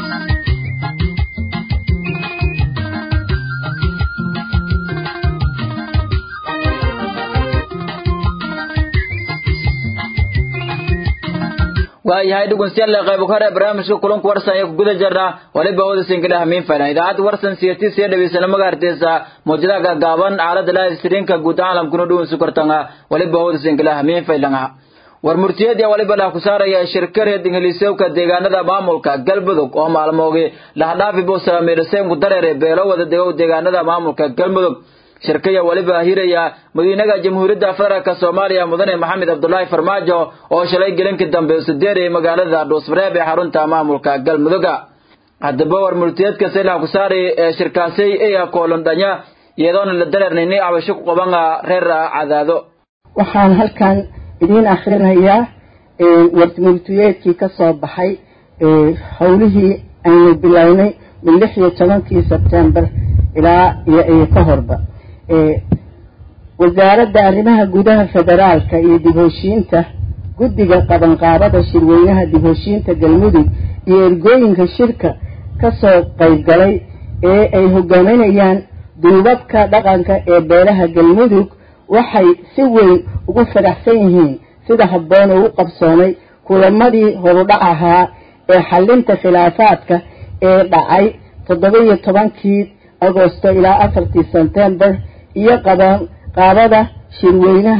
waayahay dhegeystayaal qayb hore barnaamijka kulanka warsan ee ku guda jirna waliba wada sinkilah miin fayna idaacadda warsan siyati siya dhageysana magaarteesa muujadaha gaagaaban aalada live streamka guud caalamkuna dhuwan sukartanga waliba wada sinkilah miin faylanga war murtiyadii waliba lah ku saaraya shirkareed ingiliisowka deegaanada maamulka galmudug oo maalmoogi lahdhaafi buu saamiirseen ku dareere beelo wada degow deegaanada maamulka galmudug shirkaya waliba hiraya madiinaga jamhuuriyadda federaalka soomaaliya mudane maxamed cabdulaahi farmaajo oo shalay gelinkii dambe usudeerayay magaalada dhuusmareeb ee xarunta maamulka galmuduga haddaba war multiyeedka saylaha ku saaray ee shirkaasay eya koolondhanya iyadoona la dareernayni cabasho ku qaban reer cadaado waxaan halkan idiin akhrinayaa warmultiyeedkii ka soo baxay howlihii aynu bilownay min lix iyo tobankii sebtembar ilaa iyo ka horba wasaaradda arrimaha gudaha federaalka iyo dib heshiinta guddiga qabanqaabada shirweynaha dib heshiinta galmudug iyo ergooyinka shirka kasoo qaybgalay ee ay hogaaminayaan duubabka dhaqanka ee beelaha galmudug waxay si weyn ugu faraxsan yihiin sida habboon ugu qabsoomay kulamadii horudhac ahaa ee xalinta khilaafaadka ee dhacay toddoba iyo tobankii agosto ilaa afartii sebtembar iyo qaban qaabada shirweynaha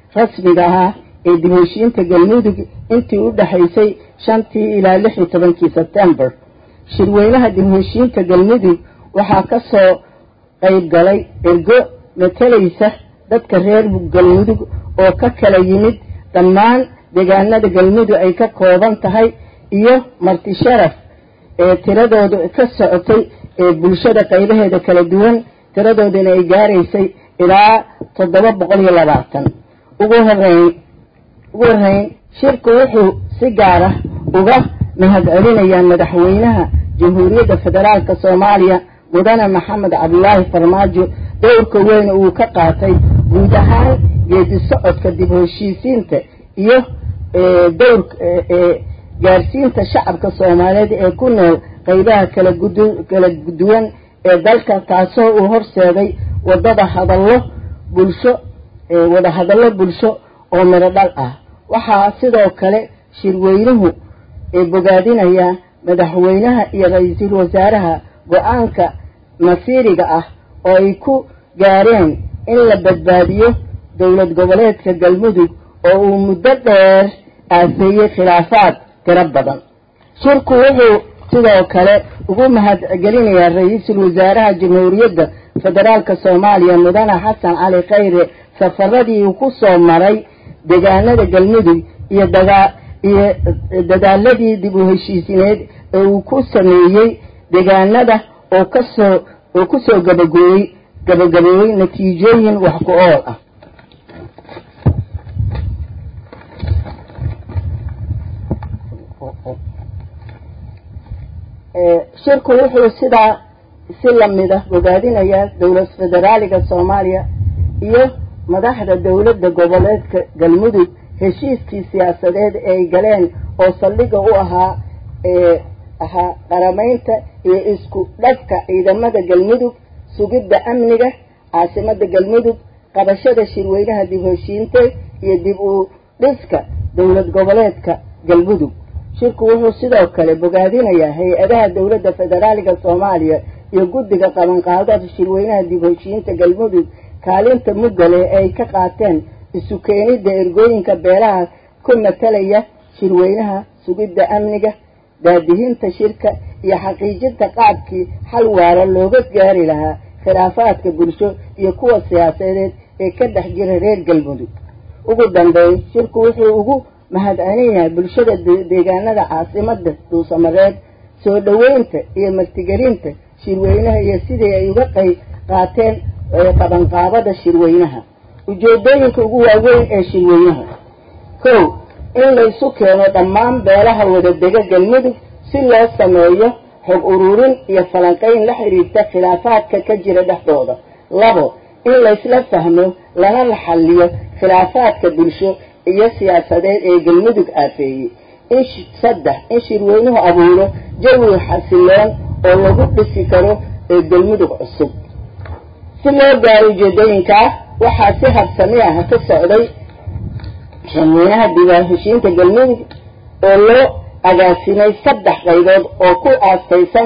rasmiga ahaa ee dib heshiinta galmudug intii u dhexaysay shantii ilaa lix iyo tobankii sebtembar shirweynaha dib heshiinta galmudug waxaa ka soo qayb galay ergo matalaysa dadka reer galmudug oo ka kala yimid dhammaan deegaanada galmudug ay ka kooban tahay iyo marti sharaf ee tiradooda ka socotay ee bulshada qaybaheeda kala duwan tiradoodana ay gaaraysay ilaa toddoba boqol iyo labaatan ugu horeyn ugu horreyn shirku wuxuu si gaar ah uga mahadcelinayaa madaxweynaha jamhuuriyadda federaalka soomaaliya mudane maxamed cabdulaahi farmaajo dowrka weyn uu ka qaatay guud ahaan geedi socodka dib heshiisiinta iyo dowrka gaarsiinta shacabka soomaaliyeed ee ku nool qaybaha kala gudu kala duwan ee dalka taasoo uu horseeday wadada hadallo bulsho wada hadallo bulsho oo midho dhal ah waxaa sidoo kale shirweynuhu bogaadinayaa madaxweynaha iyo ra-iisul wasaaraha go-aanka masiiriga ah oo ay ku gaareen in la badbaadiyo dowlad goboleedka galmudug oo uu muddo dheer aafeeyey khilaafaad tiro badan shirku wuxuu sidoo kale ugu mahadcelinayaa ra-iisul wasaaraha jamhuuriyadda federaalka soomaaliya mudane xasan cali khayre safaradii uu ku soo maray deegaanada galmudug iyo dagaa iyo dadaaladii dib u heshiisineed ee uu ku sameeyey deegaanada oo kasoo oo kusoo gabagooyey gabagabeeyey natiijooyin wax ku ool ah shirku wuxuu sidaa si lamid ah bogaadinayaa dowlad federaaliga soomaaliya iyo madaxda dowladda goboleedka galmudug heshiiskii siyaasadeed ee ay galeen oo saldhiga u ahaa ahaa qaramaynta iyo isku dhafka ciidamada galmudug sugidda amniga caasimada galmudug qabashada shirweynaha dib heshiinte iyo dib u dhiska dowlad goboleedka galmudug shirku wuxuu sidoo kale bogaadinayaa hay-adaha dowladda federaaliga soomaaliya iyo guddiga qabanqaadada shirweynaha dib heshiinta galmudug kaalinta muggale ee ay ka qaateen isu keenidda ergooyinka beelaha ku matalaya shirweynaha sugidda amniga daadihinta shirka iyo xaqiijinta qaabkii xal waara looga gaari lahaa khilaafaadka bulsho iyo kuwa siyaasadeed ee ka dhex jira reer galmudug ugu dambeyn shirku wuxuu ugu mahadcelinayaa bulshada deegaanada caasimada dhuusamareed soo dhoweynta iyo martigelinta shirweynaha iyo sidii ay uga qayb qaateen qabanqaabada shirweynaha ujeedooyinka ugu waaweyn ee shirweynaha kow in laysu keeno dhammaan beelaha wadadega galmudug si loo sameeyo xog ururin iyo falanqayn la xiriirta khilaafaadka ka jira dhexdooda labo in laysla fahmo lana la xalliyo khilaafaadka bulsho iyo siyaasadeed ee galmudug aafeeyey in saddex in shirweynuhu abuuro jawi xasiloon oo lagu dhisi karo ee galmudug cusub si loo gaaro ujeedooyinkaa waxaa si habsami ah ka socday shirweynaha diiwaan heshiinta galmudug oo loo agaasimay saddex qaybood oo ku aastaysan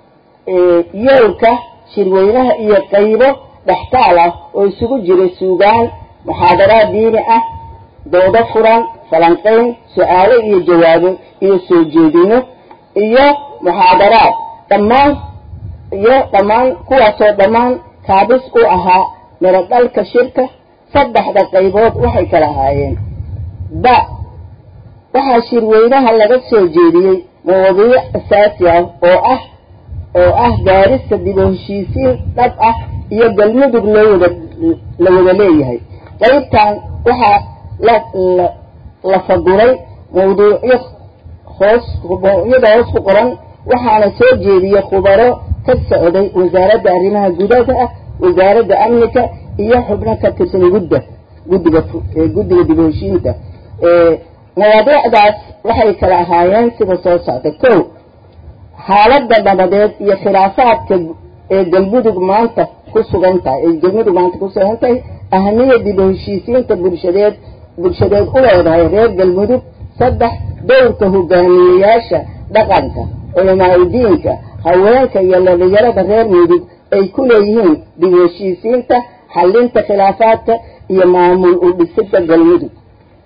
yoolka shirweynaha iyo qaybo dhextaal ah oo isugu jiray suugaan muxaadaraad diini ah doodo furan falanqayn su-aalo iyo jawaabo iyo soo jeedino iyo muxaadaraad dhammaan iyo dhammaan kuwaasoo dhammaan kaabis u ahaa mirodhalka shirka saddexda qaybood waxay kala ahaayeen ba waxaa shirweynaha laga soo jeediyey mawadiic asaasi ah oo ah oo ah gaarista dib u heshiisiin dhab ah iyo galmudug loo wada la wada leeyahay qaybtan waxaa la la la faguray mawduucyo hoos mawduucyada hoos ku qoran waxaana soo jeediyey khubaro ka socday wasaaradda arrimaha gudaha ah wasaaradda amnika iyo xubno ka tirsan gudda guddiga guddiga dib u heshiinta mawaadiicdaas waxay kala ahaayeen sida soo socda kow xaaladda nabadeed iyo khilaafaadka ee galmudug maanta ku sugan tahay ee galmudug maanta ku sugan tahay ahamiya dib u heshiisiinta bulshadeed bulshadeed u leedahay reer galmudug saddex dowrka hogaamiyeyaasha dhaqanka culamaa udiinka haweenka iyo dhalinyarada reer mudug ay ku leeyihiin dib u heshiisiinta xalinta khilaafaadka iyo maamul u dhisidda galmudug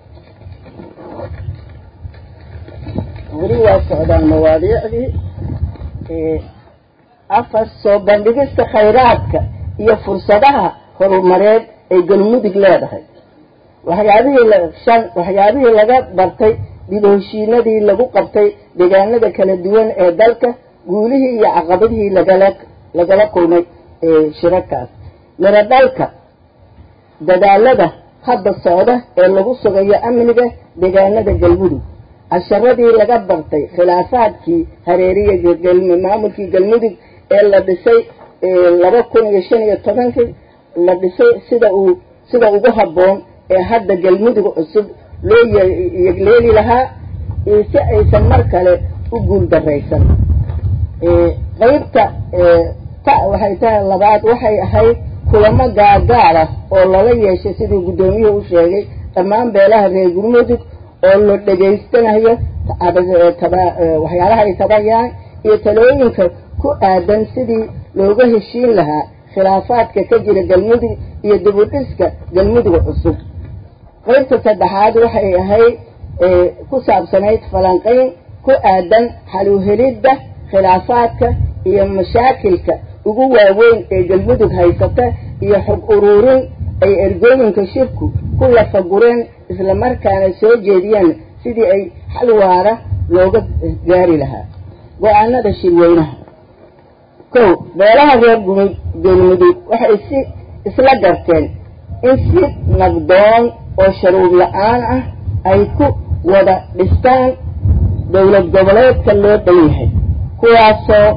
weli waa socdaan mawaadiicdii afar soo bandhigista khayraadka iyo fursadaha horumareed ay galmudug leedahay waxyaabihii shan waxyaabihii laga bartay dibaheshiinadii lagu qabtay deegaanada kala duwan ee dalka guulihii iyo caqabadihii lagala lagala kulmay shirarkaas miro dhalka dadaalada hadda socda ee lagu sugayo amniga deegaanada galmudug casharadii laga bartay khilaafaadkii hareeriya maamulkii galmudug ee la dhisay laba kun iyo shan iyo tobankii la dhisay sida uu sida ugu habboon ee hadda galmudug cusub loo yegleeli lahaa si aysan mar kale u guul daraysan qeybta ta waxay tahay labaad waxay ahayd kulamo gaagaar ah oo lala yeeshay siduu guddoomiyuhu u sheegay dhammaan beelaha reer galmudug oo la dhegaystanayo waxyaalaha ay tabayaan iyo talooyinka ku aadan sidii looga heshiin lahaa khilaafaadka ka jira galmudug iyo dibudhiska galmudug cusub qaybta saddexaad waxay ahayd ku saabsanayd falanqayn ku aadan xaluhelidda khilaafaadka iyo mashaakilka ugu waaweyn ee galmudug haysata iyo xog uruurin ay ergooyinka shirku ku lafagureen islamarkaana soo jeediyeen sidii ay xal waara looga gaari lahaa go-aanada shirweynaha kow beelaha reer galmudug waxay si isla garteen in si nabdoon oo sharuub la-aan ah ay ku wada dhistaan dowlad goboleedka loo dhan yahay kuwaasoo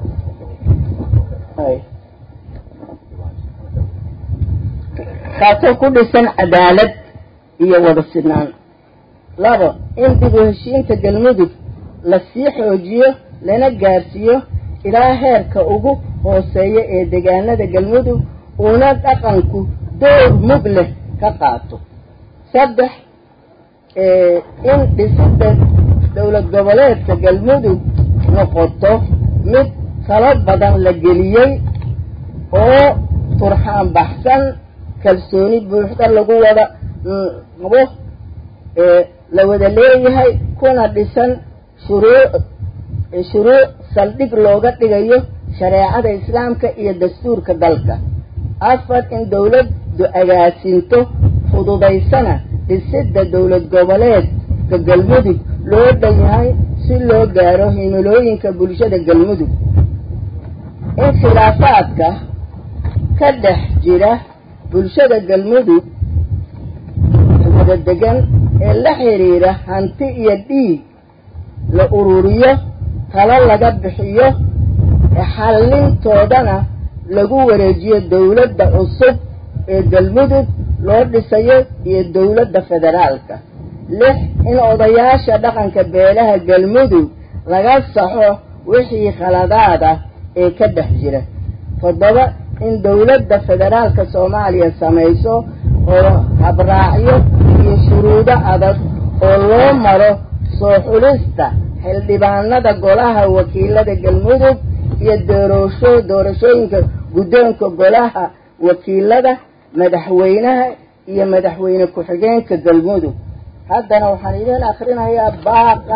kaasoo ku dhisan cadaalad iyo wada sinaan labo in dib u heshiinta galmudug lasii xoojiyo lana gaarsiiyo ilaa heerka ugu hooseeya ee deegaanada galmudug uuna dhaqanku door mug leh ka qaato saddex in dhisida dowlad goboleedka galmudug noqoto mid talo badan la geliyey oo turxaan baxsan kalsooni buuxda lagu wada qabo la wada leeyahay kuna dhisan shuruuc shuruuc saldhig looga dhigayo shareecada islaamka iyo dastuurka dalka afar in dowladdu agaasinto fududaysana dhisidda dowlad goboleedka galmudug loo dhan yahay si loo gaaro himilooyinka bulshada galmudug in khilaafaadka ka dhex jira bulshada galmudug wada degan ee la xiriira hanti iyo dhiig la ururiyo talo laga bixiyo xallintoodana lagu wareejiyo dowladda cusub ee galmudug loo dhisayo iyo dowladda federaalka lix in odayaasha dhaqanka beelaha galmudug laga saxo wixii khaladaad ah ee ka dhex jira toddoba in dowladda federaalka soomaaliya samayso oo habraacyo iyo shuruudo adag oo loo maro soo xulista xildhibaanada golaha wakiilada galmudug iyo doorasho doorashooyinka guddoonka golaha wakiilada madaxweynaha iyo madaxweyne ku-xigeenka galmudug haddana waxaan idin akrinayaa baaqa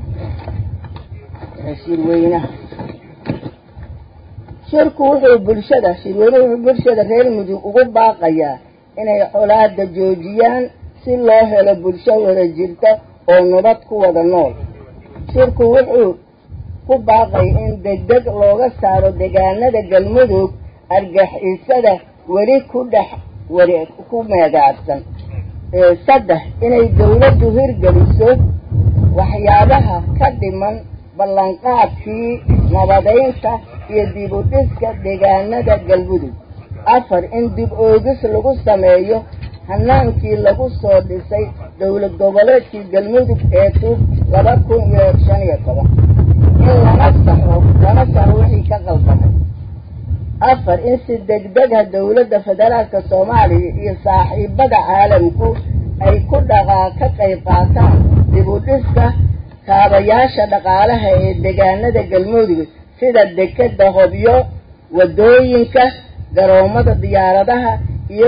shirweynaha shirku wuxuu bulshada shirweynuhu wuxuu bulshada reer mudug ugu baaqayaa inay colaada joojiyaan si loo helo bulsho wada jirta oo nabad ku wada nool shirku wuxuu ku baaqay in degdeg looga saaro deegaanada galmudug argixisada weli ku dhex wari ku meegaadsan saddex inay dawladdu hirgeliso waxyaabaha ka dhiman ballanqaadkii nabadaynta iyo dib u dhiska deegaanada galmudug afar in dib oogis lagu sameeyo hanaankii lagu soo dhisay dowlad goboleedkii galmudug ee tub laba kun iyo shan iyo toban in lana saxo lana saxo wixii ka qaldamay afar in si degdega dowladda federaalka soomaaliya iyo saaxiibada caalamku ay ku dhaqaa ka qayb qaataan dib u dhiska kaabayaasha dhaqaalaha ee deegaanada galmudug sida dekeda hobyo wadooyinka garoomada diyaaradaha iyo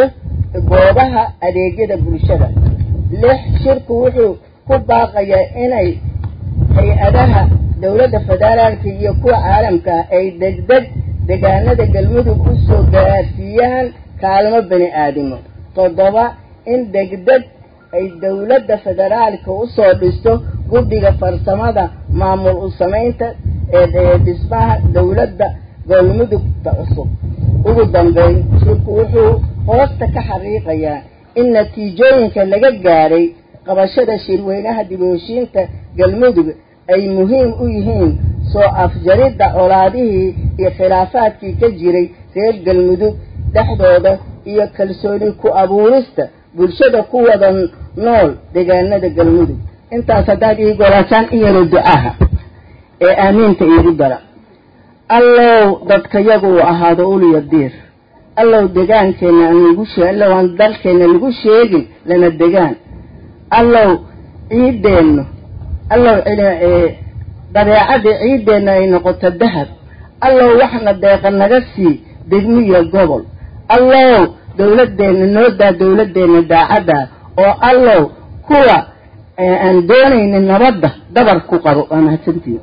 goobaha adeegyada bulshada lix shirku wuxuu ku baaqayaa inay hay-adaha dowladda federaalka iyo kuwa caalamka ah ay degdeg deegaanada galmudug u soo gaarsiiyaan kaalmo bani aadamo toddoba in degdeg ay dowladda federaalka usoo dhisto guddiga farsamada maamul u samaynta ee dhismaha dowladda galmudugta cusub ugu dambeyn shirku wuxuu hoosta ka xaqiiqayaa in natiijooyinka laga gaadhay qabashada shirweynaha dib u heshiinta galmudug ay muhiim u yihiin soo afjaridda colaadihii iyo khilaafaadkii ka jiray reer galmudug dhexdooda iyo kalsooni ku abuurista bulshada ku wada nool deegaanada galmudug intaas haddaad ii golaasaan in yaro ducaha ee aamiinta iigu dara allow dadkayagu uu ahaado uliya diir allow degaankeena aan igu shee allow aan dalkeena lagu sheegin lana degaan allow ciideennu allow dabeecadii ciideenna ay noqoto dahab allow waxna deeqa naga sii degmiya gobol allow dawladeenna noodaa dawladeenna daacadda oo allow kuwa aan doonaynin nabadda dabar ku qabo waa mahadsantiin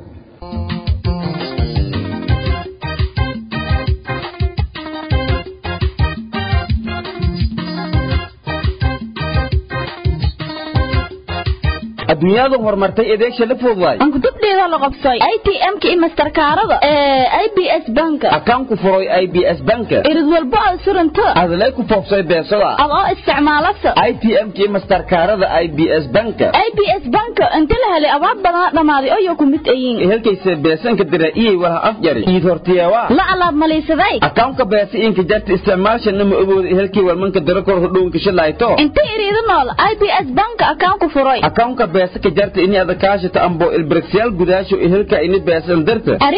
adduunyadu horumartay adeegsha la fudwaay ankudubdheeda la qabsay i t m-ka iyo masterkaarada ee i b s banka akaan ku furay i b s banka irid walbo aad suranto adlay ku foofsay beesada adoo isticmaalasa i t m-ka iyo masterkaarada i b s banka i b s banka inta la helay abaad badana dhammaaday oyo ku mid ayiin helkaysa beesanka dira iyay walaha afjari iid hortiyewa la alaab malaysaday akaanka beesa inka jarta isticmaalshana ma ogooda helkii walmanka dira kor hodhownka shilayto inta iriida nool i b s banka akaan ku furay akaanka beesa ka jarta ini ada kaashata ambo ilbirigsyaal gudaasho helka ini beesan darta ari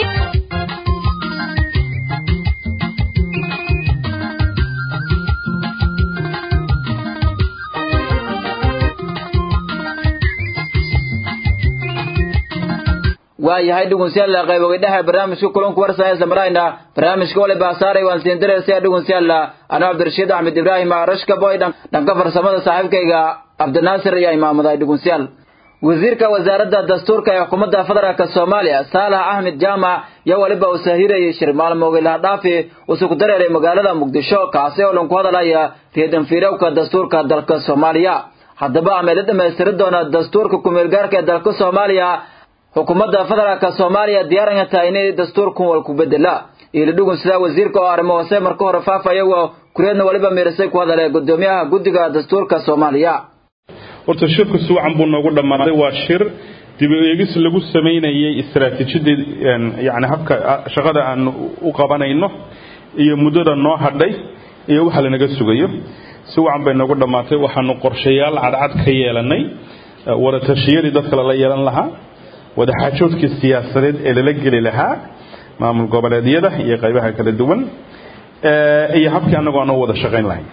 waayahay dhugunsiyaalla qaybogidhaha barnaamijka kulanku warsaya samarayna barnaamijka wali baasaaray waan siin diraysa dhugunsiyaalla anoo cabdirashiid axmed ibraahim arashka boy dhanka farsamada saaxiibkayga cabdinaasir ayaa imaamuday dhugunsiyaal wasiirka wasaaradda dastuurka ee xukuumadda federaalk soomaaliya saalax axmed jaamac yaa weliba uu saahirayay shir maalmoogi lahadhaafi usuku dareeray magaalada muqdisho kaasi oo dhan ku hadalaya riidanfiirowka dastuurka dalka soomaaliya haddaba ameela dhammaystiri doona dastuurka kumeelgaarka ee dalka soomaaliya xukuumadda federaalka soomaaliya diyaaran tahay inay dastuurkan wal ku bedela iili dhugun sidaa wasiirka oo arrimo hoose marka hore faafaya oo kureedna weliba miirisay ku hadalay gudoomiyaha guddiga dastuurka soomaaliya horta shirku si wacan buu noogu dhammaaday waa shir dib u eegis lagu samaynayay istaraatiijiyadii yani habka shaqada aan u qabanayno iyo muddada noo hadhay iyo waxa lanaga sugayo si wacan bay noogu dhammaatay waxaanu qorshayaal cadcad ka yeelanay wadatashiyadii dadka lala yeelan lahaa wadaxaajoodkii siyaasadeed ee lala geli lahaa maamul goboleedyada iyo qaybaha kala duwan iyo habkii annagoo aan u wada shaqayn lahayn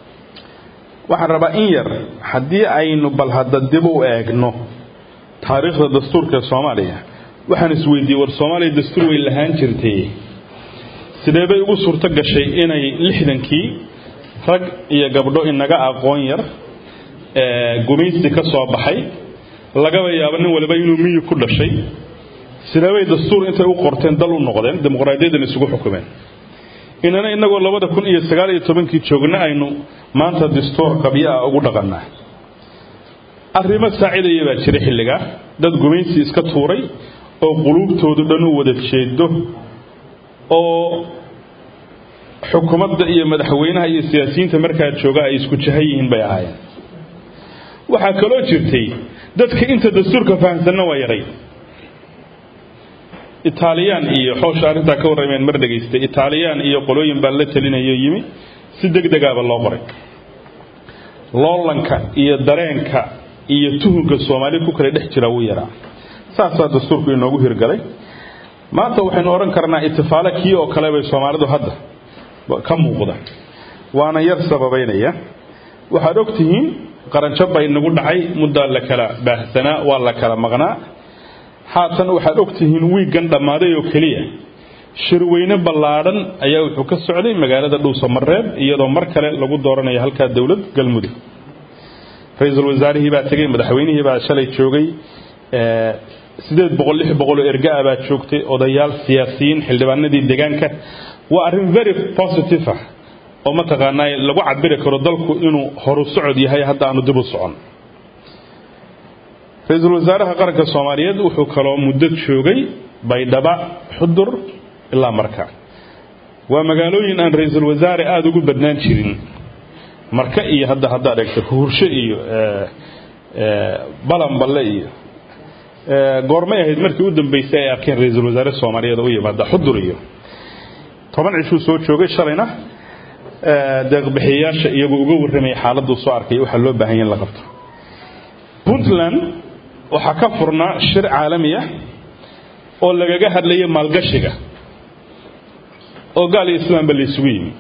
waxaan rabaa in yar haddii aynu bal hadda dib u eegno taariikhda dastuurka ee soomaaliya waxaan isweydiiyey war soomaaliya dastuur way lahaan jirtay sidee bay ugu suurto gashay inay lixdankii rag iyo gabdho inaga aqoon yar gumaysi ka soo baxay lagaba yaabo nin waliba inuu miyi ku dhashay sidee bay dastuur intay u qorteen dal u noqdeen dimuqraadiyadan isugu xukumeen inana inagoo labada kun iyo sagaal iyo tobankii joogna aynu maanta dastuur qabyo ah ugu dhaqannaa arrimo saacidaya baa jira xilligaa dad gumaysi iska tuuray oo quluubtoodu dhan u wada jeedo oo xukuumadda iyo madaxweynaha iyo siyaasiyiinta markaa jooga ay isku jahan yihiin bay ahaayeen waxaa kaloo jirtay dadka inta dastuurka fahamsanna waa yaray itaaliyaan iyo xoosha arrintaa ka warrameen mar dhegaystay itaaliyaan iyo qolooyin baa la talinayo yimi si deg degaaba loo qoray loolanka iyo dareenka iyo tuhunka soomaali ku kala dhex jira wuu yaraa saasaa dastuurku inoogu hirgalay maanta waxaynu odhan karnaa itifaale kii oo kale bay soomaalidu hadda ka muuqda waana yar sababaynaya waxaad og tihiin qaranjab bay nagu dhacay muddaa la kala baahsanaa waa la kala maqnaa haatan waxaad og tihiin wiiggan dhammaaday oo keliya shirweyne ballaadhan ayaa wuxuu ka socday magaalada dhuusamareeb iyadoo mar kale lagu dooranayo halkaa dowlad galmudug ra-iisul wasaarihii baa tegey madaxweynihii baa shalay joogay sideed boqol lix boqol oo ergaa baa joogtay odayaal siyaasiyiin xildhibaanadii deegaanka waa arrin very positive ah oo mataqaanaa lagu cabiri karo dalku inuu horu socod yahay hadda aanu dib u socon ra-iisul wasaaraha qaranka soomaaliyeed wuxuu kaloo muddo joogay baydhaba xudur ilaa marka waa magaalooyin aan ra-iisul wasaare aada ugu badnaan jirin marka iyo hadda haddaad eegto huursho iyo balanballe iyo goormay ahayd markii u dambeysay ay arkeen ra-iisul wasaare soomaaliyeed u yimaada xudur iyo toban cishuu soo joogay shalayna deeqbixiyayaasha iyagoo uga warramaya xaaladuu soo arkay waxaa loo baahan ya in la qabto puntland waxaa ka furnaa shir caalami ah oo lagaga hadlaya maalgashiga oo gaal iyo islaamba la isugu yimi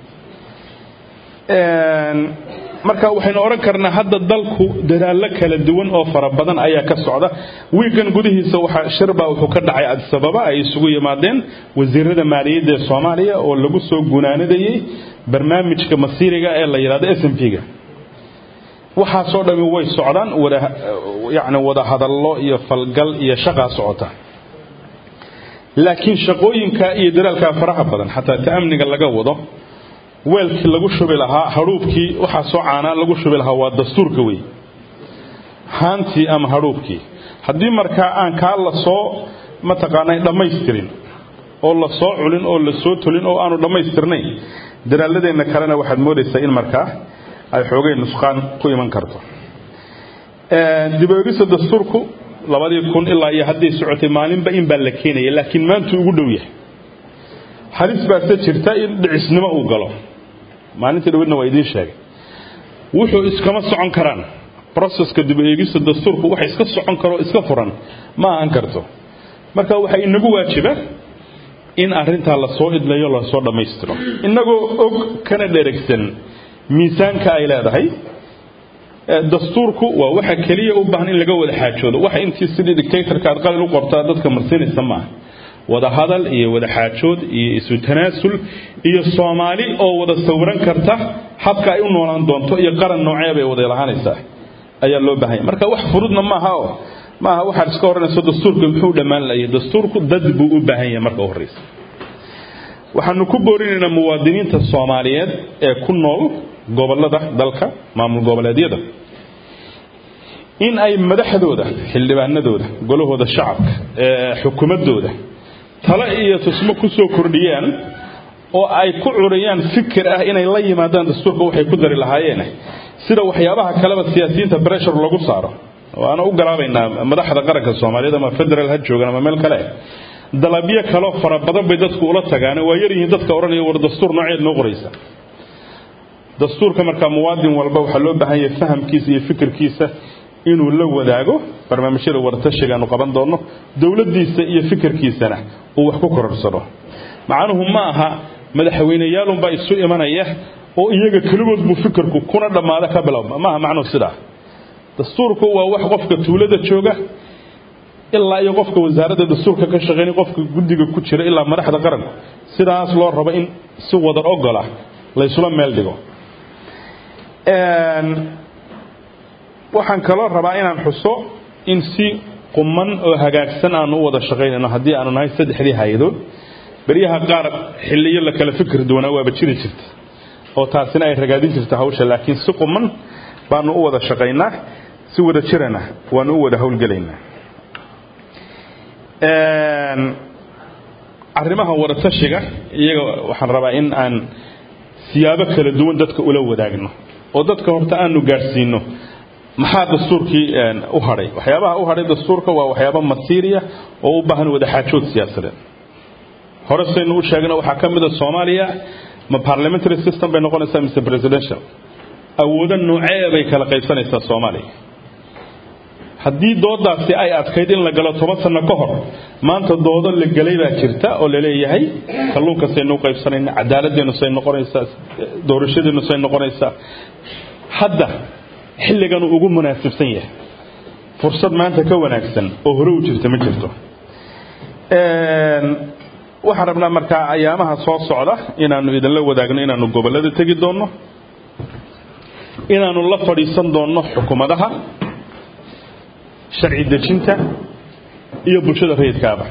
marka waxaynu odhan karnaa hadda dalku dadaallo kala duwan oo fara badan ayaa ka socda wiigan gudihiisa waxaa shirbaa wuxuu ka dhacay adisababa ay isugu yimaadeen wasiirada maaliyadda ee soomaaliya oo lagu soo gunaanadayey barnaamijka masiiriga ee la yidhahdo s m p-ga waxaasoo dhami way socdaan wada yacni wada hadallo iyo falgal iyo shaqaa socota laakiin shaqooyinka iyo dadaalkaa faraha badan xataa ta amniga laga wado weelkii lagu shubi lahaa hadhuubkii waxaa soo caanaa lagu shubi lahaa waa dastuurka wey haantii ama hadhuubkii haddii markaa aan kaa la soo mataqaanay dhammaystirin oo la soo culin oo la soo tolin oo aanu dhammaystirnayn dadaaladeenna kalena waxaad moodaysaa in markaa ay xoogay nusqaan ku iman karto dibeegisa dastuurku labadii kun ilaa iyo hadday socotay maalinba in baa la keenaya laakiin maantuu ugu dhow yahay halis baase jirta in dhicisnimo uu galo maalintii dhawidna waa idiin sheegay wuxuu iskama socon karaan broseska dib eegista dastuurku waxa iska socon karoo iska furan ma ahan karto marka waxaa inagu waajiba in arrintaa lasoo idlayo lasoo dhammaystiro innagoo og kana dheregsan miisaanka ay leedahay dastuurku waa waxa keliya u baahan in laga wada xaajoodo waxa intii sidii dictatorka aad qalin u qortaa dadka marsinaysa maaha wada hadal iyo wada xaajood iyo isu tanaasul iyo soomaali oo wada sawiran karta habka ay u noolaan doonto iyo qaran noocee bay wada lahaanaysaa ayaa loo baahanya marka wax furudna maaha oo maaha waxaad iska oranayso dastuurku muxuu dhammaan layahay dastuurku dad buu u baahan yahay marka u horreysa waxaanu ku boorinaynaa muwaadiniinta soomaaliyeed ee ku nool gobollada dalka maamul goboleedyada in ay madaxdooda xildhibaanadooda golahooda shacabka xukuumadooda tale iyo tusmo ku soo kordhiyaan oo ay ku curiyaan fikir ah inay la yimaadaan dastuurka waxay ku dari lahaayeen sida waxyaabaha kaleba siyaasiyiinta breshar lagu saaro waana u galaabaynaa madaxda qaranka soomaaliyeed ama federal ha joogan ama meel kale dalabyo kaloo fara badan bay dadku ula tagaan waa yaryihiin dadka odhanaya war dastuur nooceed noo qoraysa dastuurka markaa muwaadin walba waxaa loo baahan yahay fahamkiisa iyo fikirkiisa inuu la wadaago barnaamijyada waratashiga aanu qaban doonno dowladdiisa iyo fikirkiisana uu wax ku kororsado macnuhu ma aha madaxweyneyaalunbaa isu imanaya oo iyaga keligood buu fikirku kuna dhammaada ka bilowma maaha macnuhu sidaa dastuurku waa wax qofka tuulada jooga ilaa iyo qofka wasaaradda dastuurka ka shaqeynay qofka guddiga ku jira ilaa madaxda qaranku sidaas loo rabo in si wadar ogola laysula meel dhigo waxaan kaloo rabaa inaan xuso in si quman oo hagaagsan aanu u wada shaqaynayno haddii aanu nahay saddexdii hay-adood beryaha qaar xilliyo la kala fikir duwanaa waaba jiri jirta oo taasina ay ragaadin jirta hawsha laakiin si quman baanu u wada shaqaynaa si wada jirana waanu u wada howlgelaynaa arrimaha wadatashiga iyaga waxaan rabaa in aan siyaabo kala duwan dadka ula wadaagno oo dadka horta aanu gaadhsiino maxaa dastuurkii u hadhay waxyaabaha u hadhay dastuurka waa waxyaaba masiiriya oo u baahan wadaxaajood siyaasadeed hore saynu u sheegna waxaa ka mid a soomaaliya ma parliamentary system bay noqonaysaa mise presidential awoodo noocee bay kala qaybsanaysaa soomaaliya haddii doodaasi ay adkayd in la galo toban sano ka hor maanta doodo la gelay baa jirta oo laleeyahay kalluunka saynu u qaybsanayna cadaaladeennu say noqonaysaa doorashadeennu say noqonaysaa hadda xilligan uu ugu munaasibsan yahay fursad maanta ka wanaagsan oo hore u jirta ma jirto waxaan rabnaa markaa ayaamaha soo socda inaanu idinla wadaagno inaanu gobollada tegi doonno inaanu la fadhiisan doonno xukuumadaha sharci dejinta iyo bulshada rayidkaaba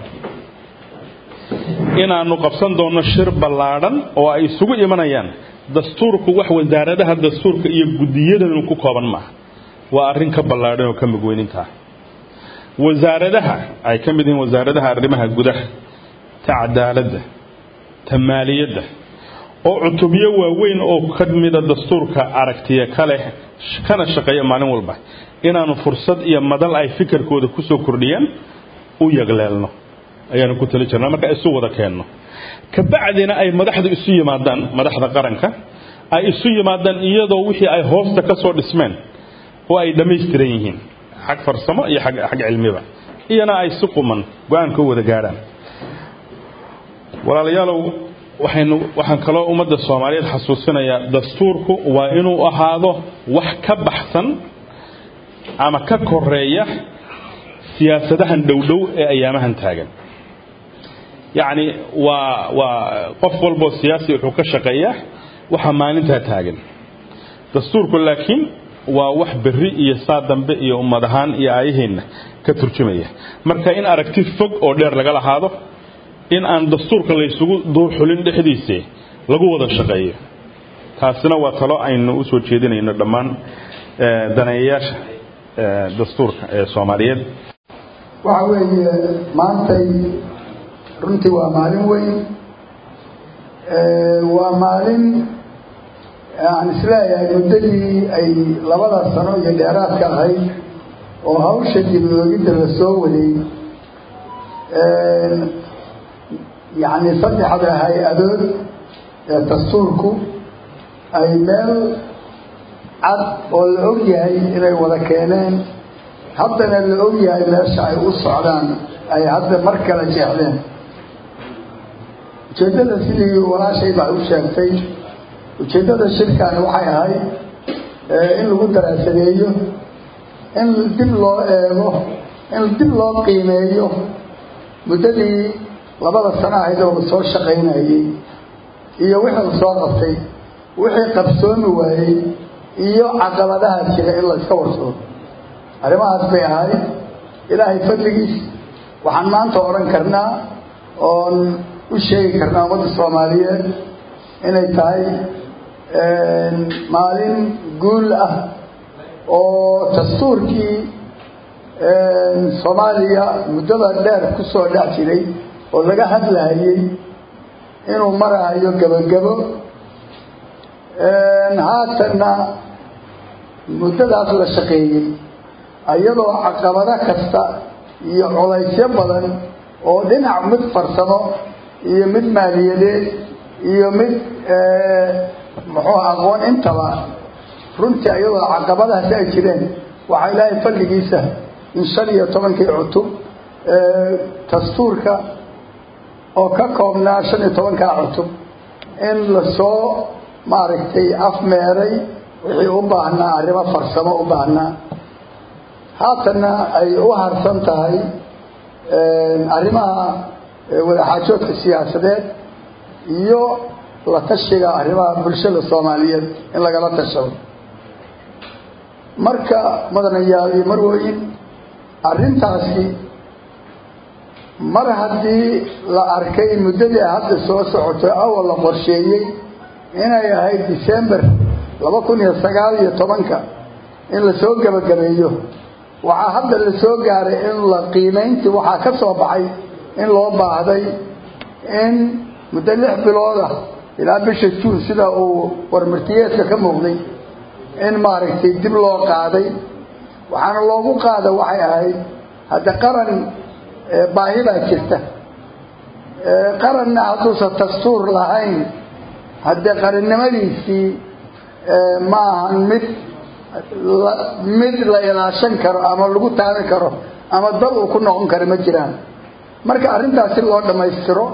inaanu qabsan doonno shir ballaadhan oo ay isugu imanayaan dastuurku wax wasaaradaha dastuurka iyo guddiyadanu ku kooban maaha waa arrin ka ballaadhan oo ka mugweynintaa wasaaradaha ay ka mid yihiin wasaaradaha arrimaha gudaha ta cadaaladda ta maaliyadda oo cutubyo waaweyn oo ka mida dastuurka aragtiya ka leh kana shaqeeya maalin walba inaanu fursad iyo madal ay fikirkooda ku soo kordhiyaan u yagleelno ayaanu ku tali jirnaa marka isu wada keenno kabacdina ay madaxdu isu yimaadaan madaxda qaranka ay isu yimaadaan iyadoo wixii ay hoosta ka soo dhismeen oo ay dhammaystiran yihiin xag farsamo iyo xag xag cilmiba iyana ay si quman go-aanka u wada gaadhaan walaalayaalow waxaynu waxaan kaloo ummadda soomaaliyeed xasuusinayaa dastuurku waa inuu ahaado wax ka baxsan ama ka koreeya siyaasadahan dhowdhow ee ayaamahan taagan yacni waa waa qof walboo siyaasi wuxuu ka shaqeeyaa waxa maalintaa taagan dastuurku laakiin waa wax berri iyo saa dambe iyo ummad ahaan iyo aayaheenna ka turjumaya marka in aragti fog oo dheer laga lahaado in aan dastuurka laysugu duurxulin dhexdiise lagu wada shaqeeyo taasina waa talo aynu u soo jeedinayno dhammaan daneeyayaasha dastuurka ee soomaaliyeed waxa weeye maantay runtii waa maalin weyn waa maalin aan isleeyahay muddadii ay labada sano iyo dheeraadka ahayd oo hawsha dib oogidda la soo waday yacni saddexda hay-adood ee dastuurku ay meel cad oo la og yahay inay wada keeneen haddana la og yahay meesha ay u socdaan ay hadda mar kale jeexdeen ujeeddada sidii walaashay baa u sheegtay ujeeddada shirkan waxay ahayd in lagu daraasadeeyo in dib loo eego in dib loo qiimeeyo muddadii labada sano ahayd oo la soo shaqaynayey iyo wixii la soo qabtay wixii qabsoomi waayey iyo caqabadaha jira in la iska warsado arrimahaas bay ahayd ilaahay fadligiis waxaan maanta odhan karnaa oon u sheegi karnaa ummadda soomaaliyeed inay tahay maalin guul ah oo dastuurkii soomaaliya muddada dheer ku soo dhex jiray oo laga hadlahayey inuu marahayo gebagabo haatanna muddadaas la shaqeeyey iyadoo caqabado kasta iyo colaysyo badan oo dhinac mid farsamo iyo mid maaliyadeed iyo mid muxuu aqoon intaba runtii iyadoo caqabadahaasi ay jireen waxaa ilaahay fadligiisa in shan iyo tobankii cutub dastuurka oo ka koobnaa shan iyo tobankaa cutub in lasoo maaragtay afmeeray wixii u baahnaa arrimo farsamo u baahnaa haatanna ay u harsan tahay arrimaha wadaxaajoodka siyaasadeed iyo la tashiga arrimaha bulshada soomaaliyeed in lagala tashado marka mudanayaal iyo marweyn arrintaasi mar haddii la arkay muddadii hadda soo socotay awal la qorsheeyey inay ahayd december laba kun iyo sagaal iyo tobanka in lasoo gebagabeeyo waxaa hadda la soo gaaray in la qiimayntii waxaa ka soo baxay in loo baahday in muddo lix bilooda ilaa bisha juun sida uu warmartiyeedka ka muuqday in maaragtay dib loo qaaday waxaana loogu qaada waxay ahayd hadda qaran baahi baa jirta qaranna hadduusan dastuur lahayn haddee qarannimadiisii ma ahan mid mid la ilaashan karo ama lagu taami karo ama dal uu ku noqon karo ma jiraan marka arrintaas si loo dhammaystiro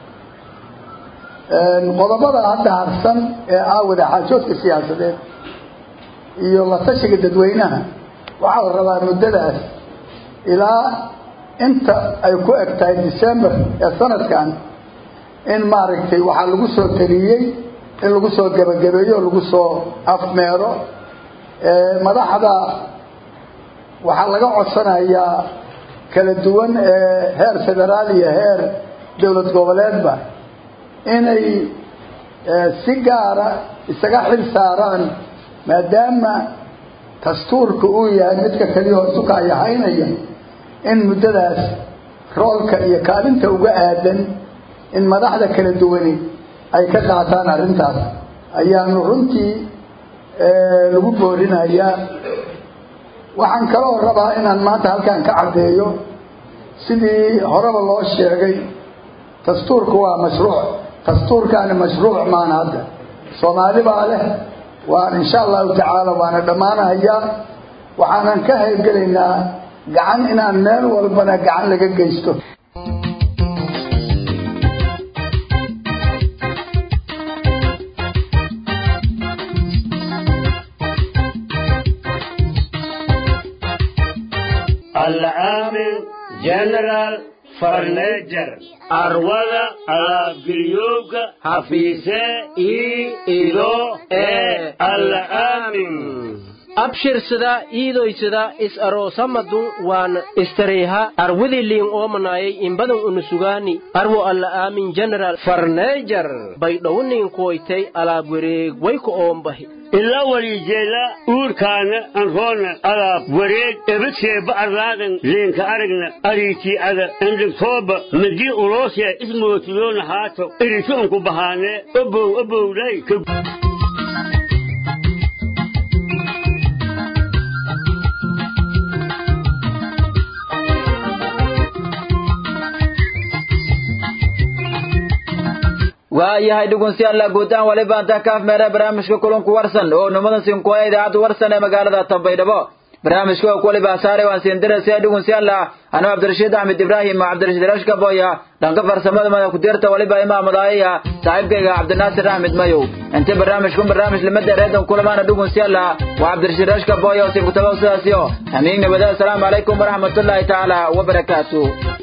qodobada hadda harsan ee ah wadaxaajoodka siyaasadeed iyo la tashiga dadweynaha waxaa la rabaa muddadaas ilaa inta ay ku eg tahay december ee sanadkan in maaragtay waxaa lagu soo taliyey in lagu soo gebagabeeyo o lagu soo afmeero madaxda waxaa laga codsanayaa kala duwan ee heer federaal iyo heer dowlad goboleedba inay si gaara isaga xil saaraan maadaama dastuurka uu yahay midka keliya hoosuka ay haynaya in muddadaas roolka iyo kaalinta uga aadan in madaxda kala duwani ay ka qaataan arrintaas ayaanu runtii lagu boorinayaa waxaan kaloo rabaa inaan maanta halkan ka caddeeyo sidii horeba loo sheegay dastuurku waa mashruuc dastuurkaani mashruuc maan hadda soomaali baa leh waan insha allahu tacaala waana dhammaanahayaa waxaanan ka haybgelaynaa gacan inaan meel walbana gacan laga geysto العامل جنرال فرنيجر أروضة أبقريوك حفيسة إي إلو إي العامل abshirsada iidoysada is aroosamadun waan istareeha arwidiliin oomanayay inbadan unusugaani arwo alla aamin general farneejar baydhowniin koytay alaab wareeg wayka oombahi ilaa walijeela uurkaana anroona alaab wareeg ebadseeba arlaadan leenka aragna ariitii ada endhigtooba madii uloosee ismootiyoona haato iritoonku bahaanee obow obowlay waayahay dhugunsiyaalla guutaan waliba intaa kaaf meera barnaamijka kulanku warsan oo nimadan sinkuwaya idaacadda warsan ee magaalada tambaydhabo barnaamijka oo kuwaliba saare waan siindiraysa dhugunsiyaalla anuu cabdirashiid axmed ibraahim cabdirashiid rashka boya dhanka farsamada mada kudirta waliba imaamadaayaya saaxiibkayga cabdinaasir axmed mayow inta barnaamijkun barnaamij limada reedan kulamaana dhugunsiyaalla waa cabdirashiid rashka boya oo sinkutaba sidaasiyo hamiig nabada asalaamu calaykum waraxmatullaahi tacaala wabarakaatu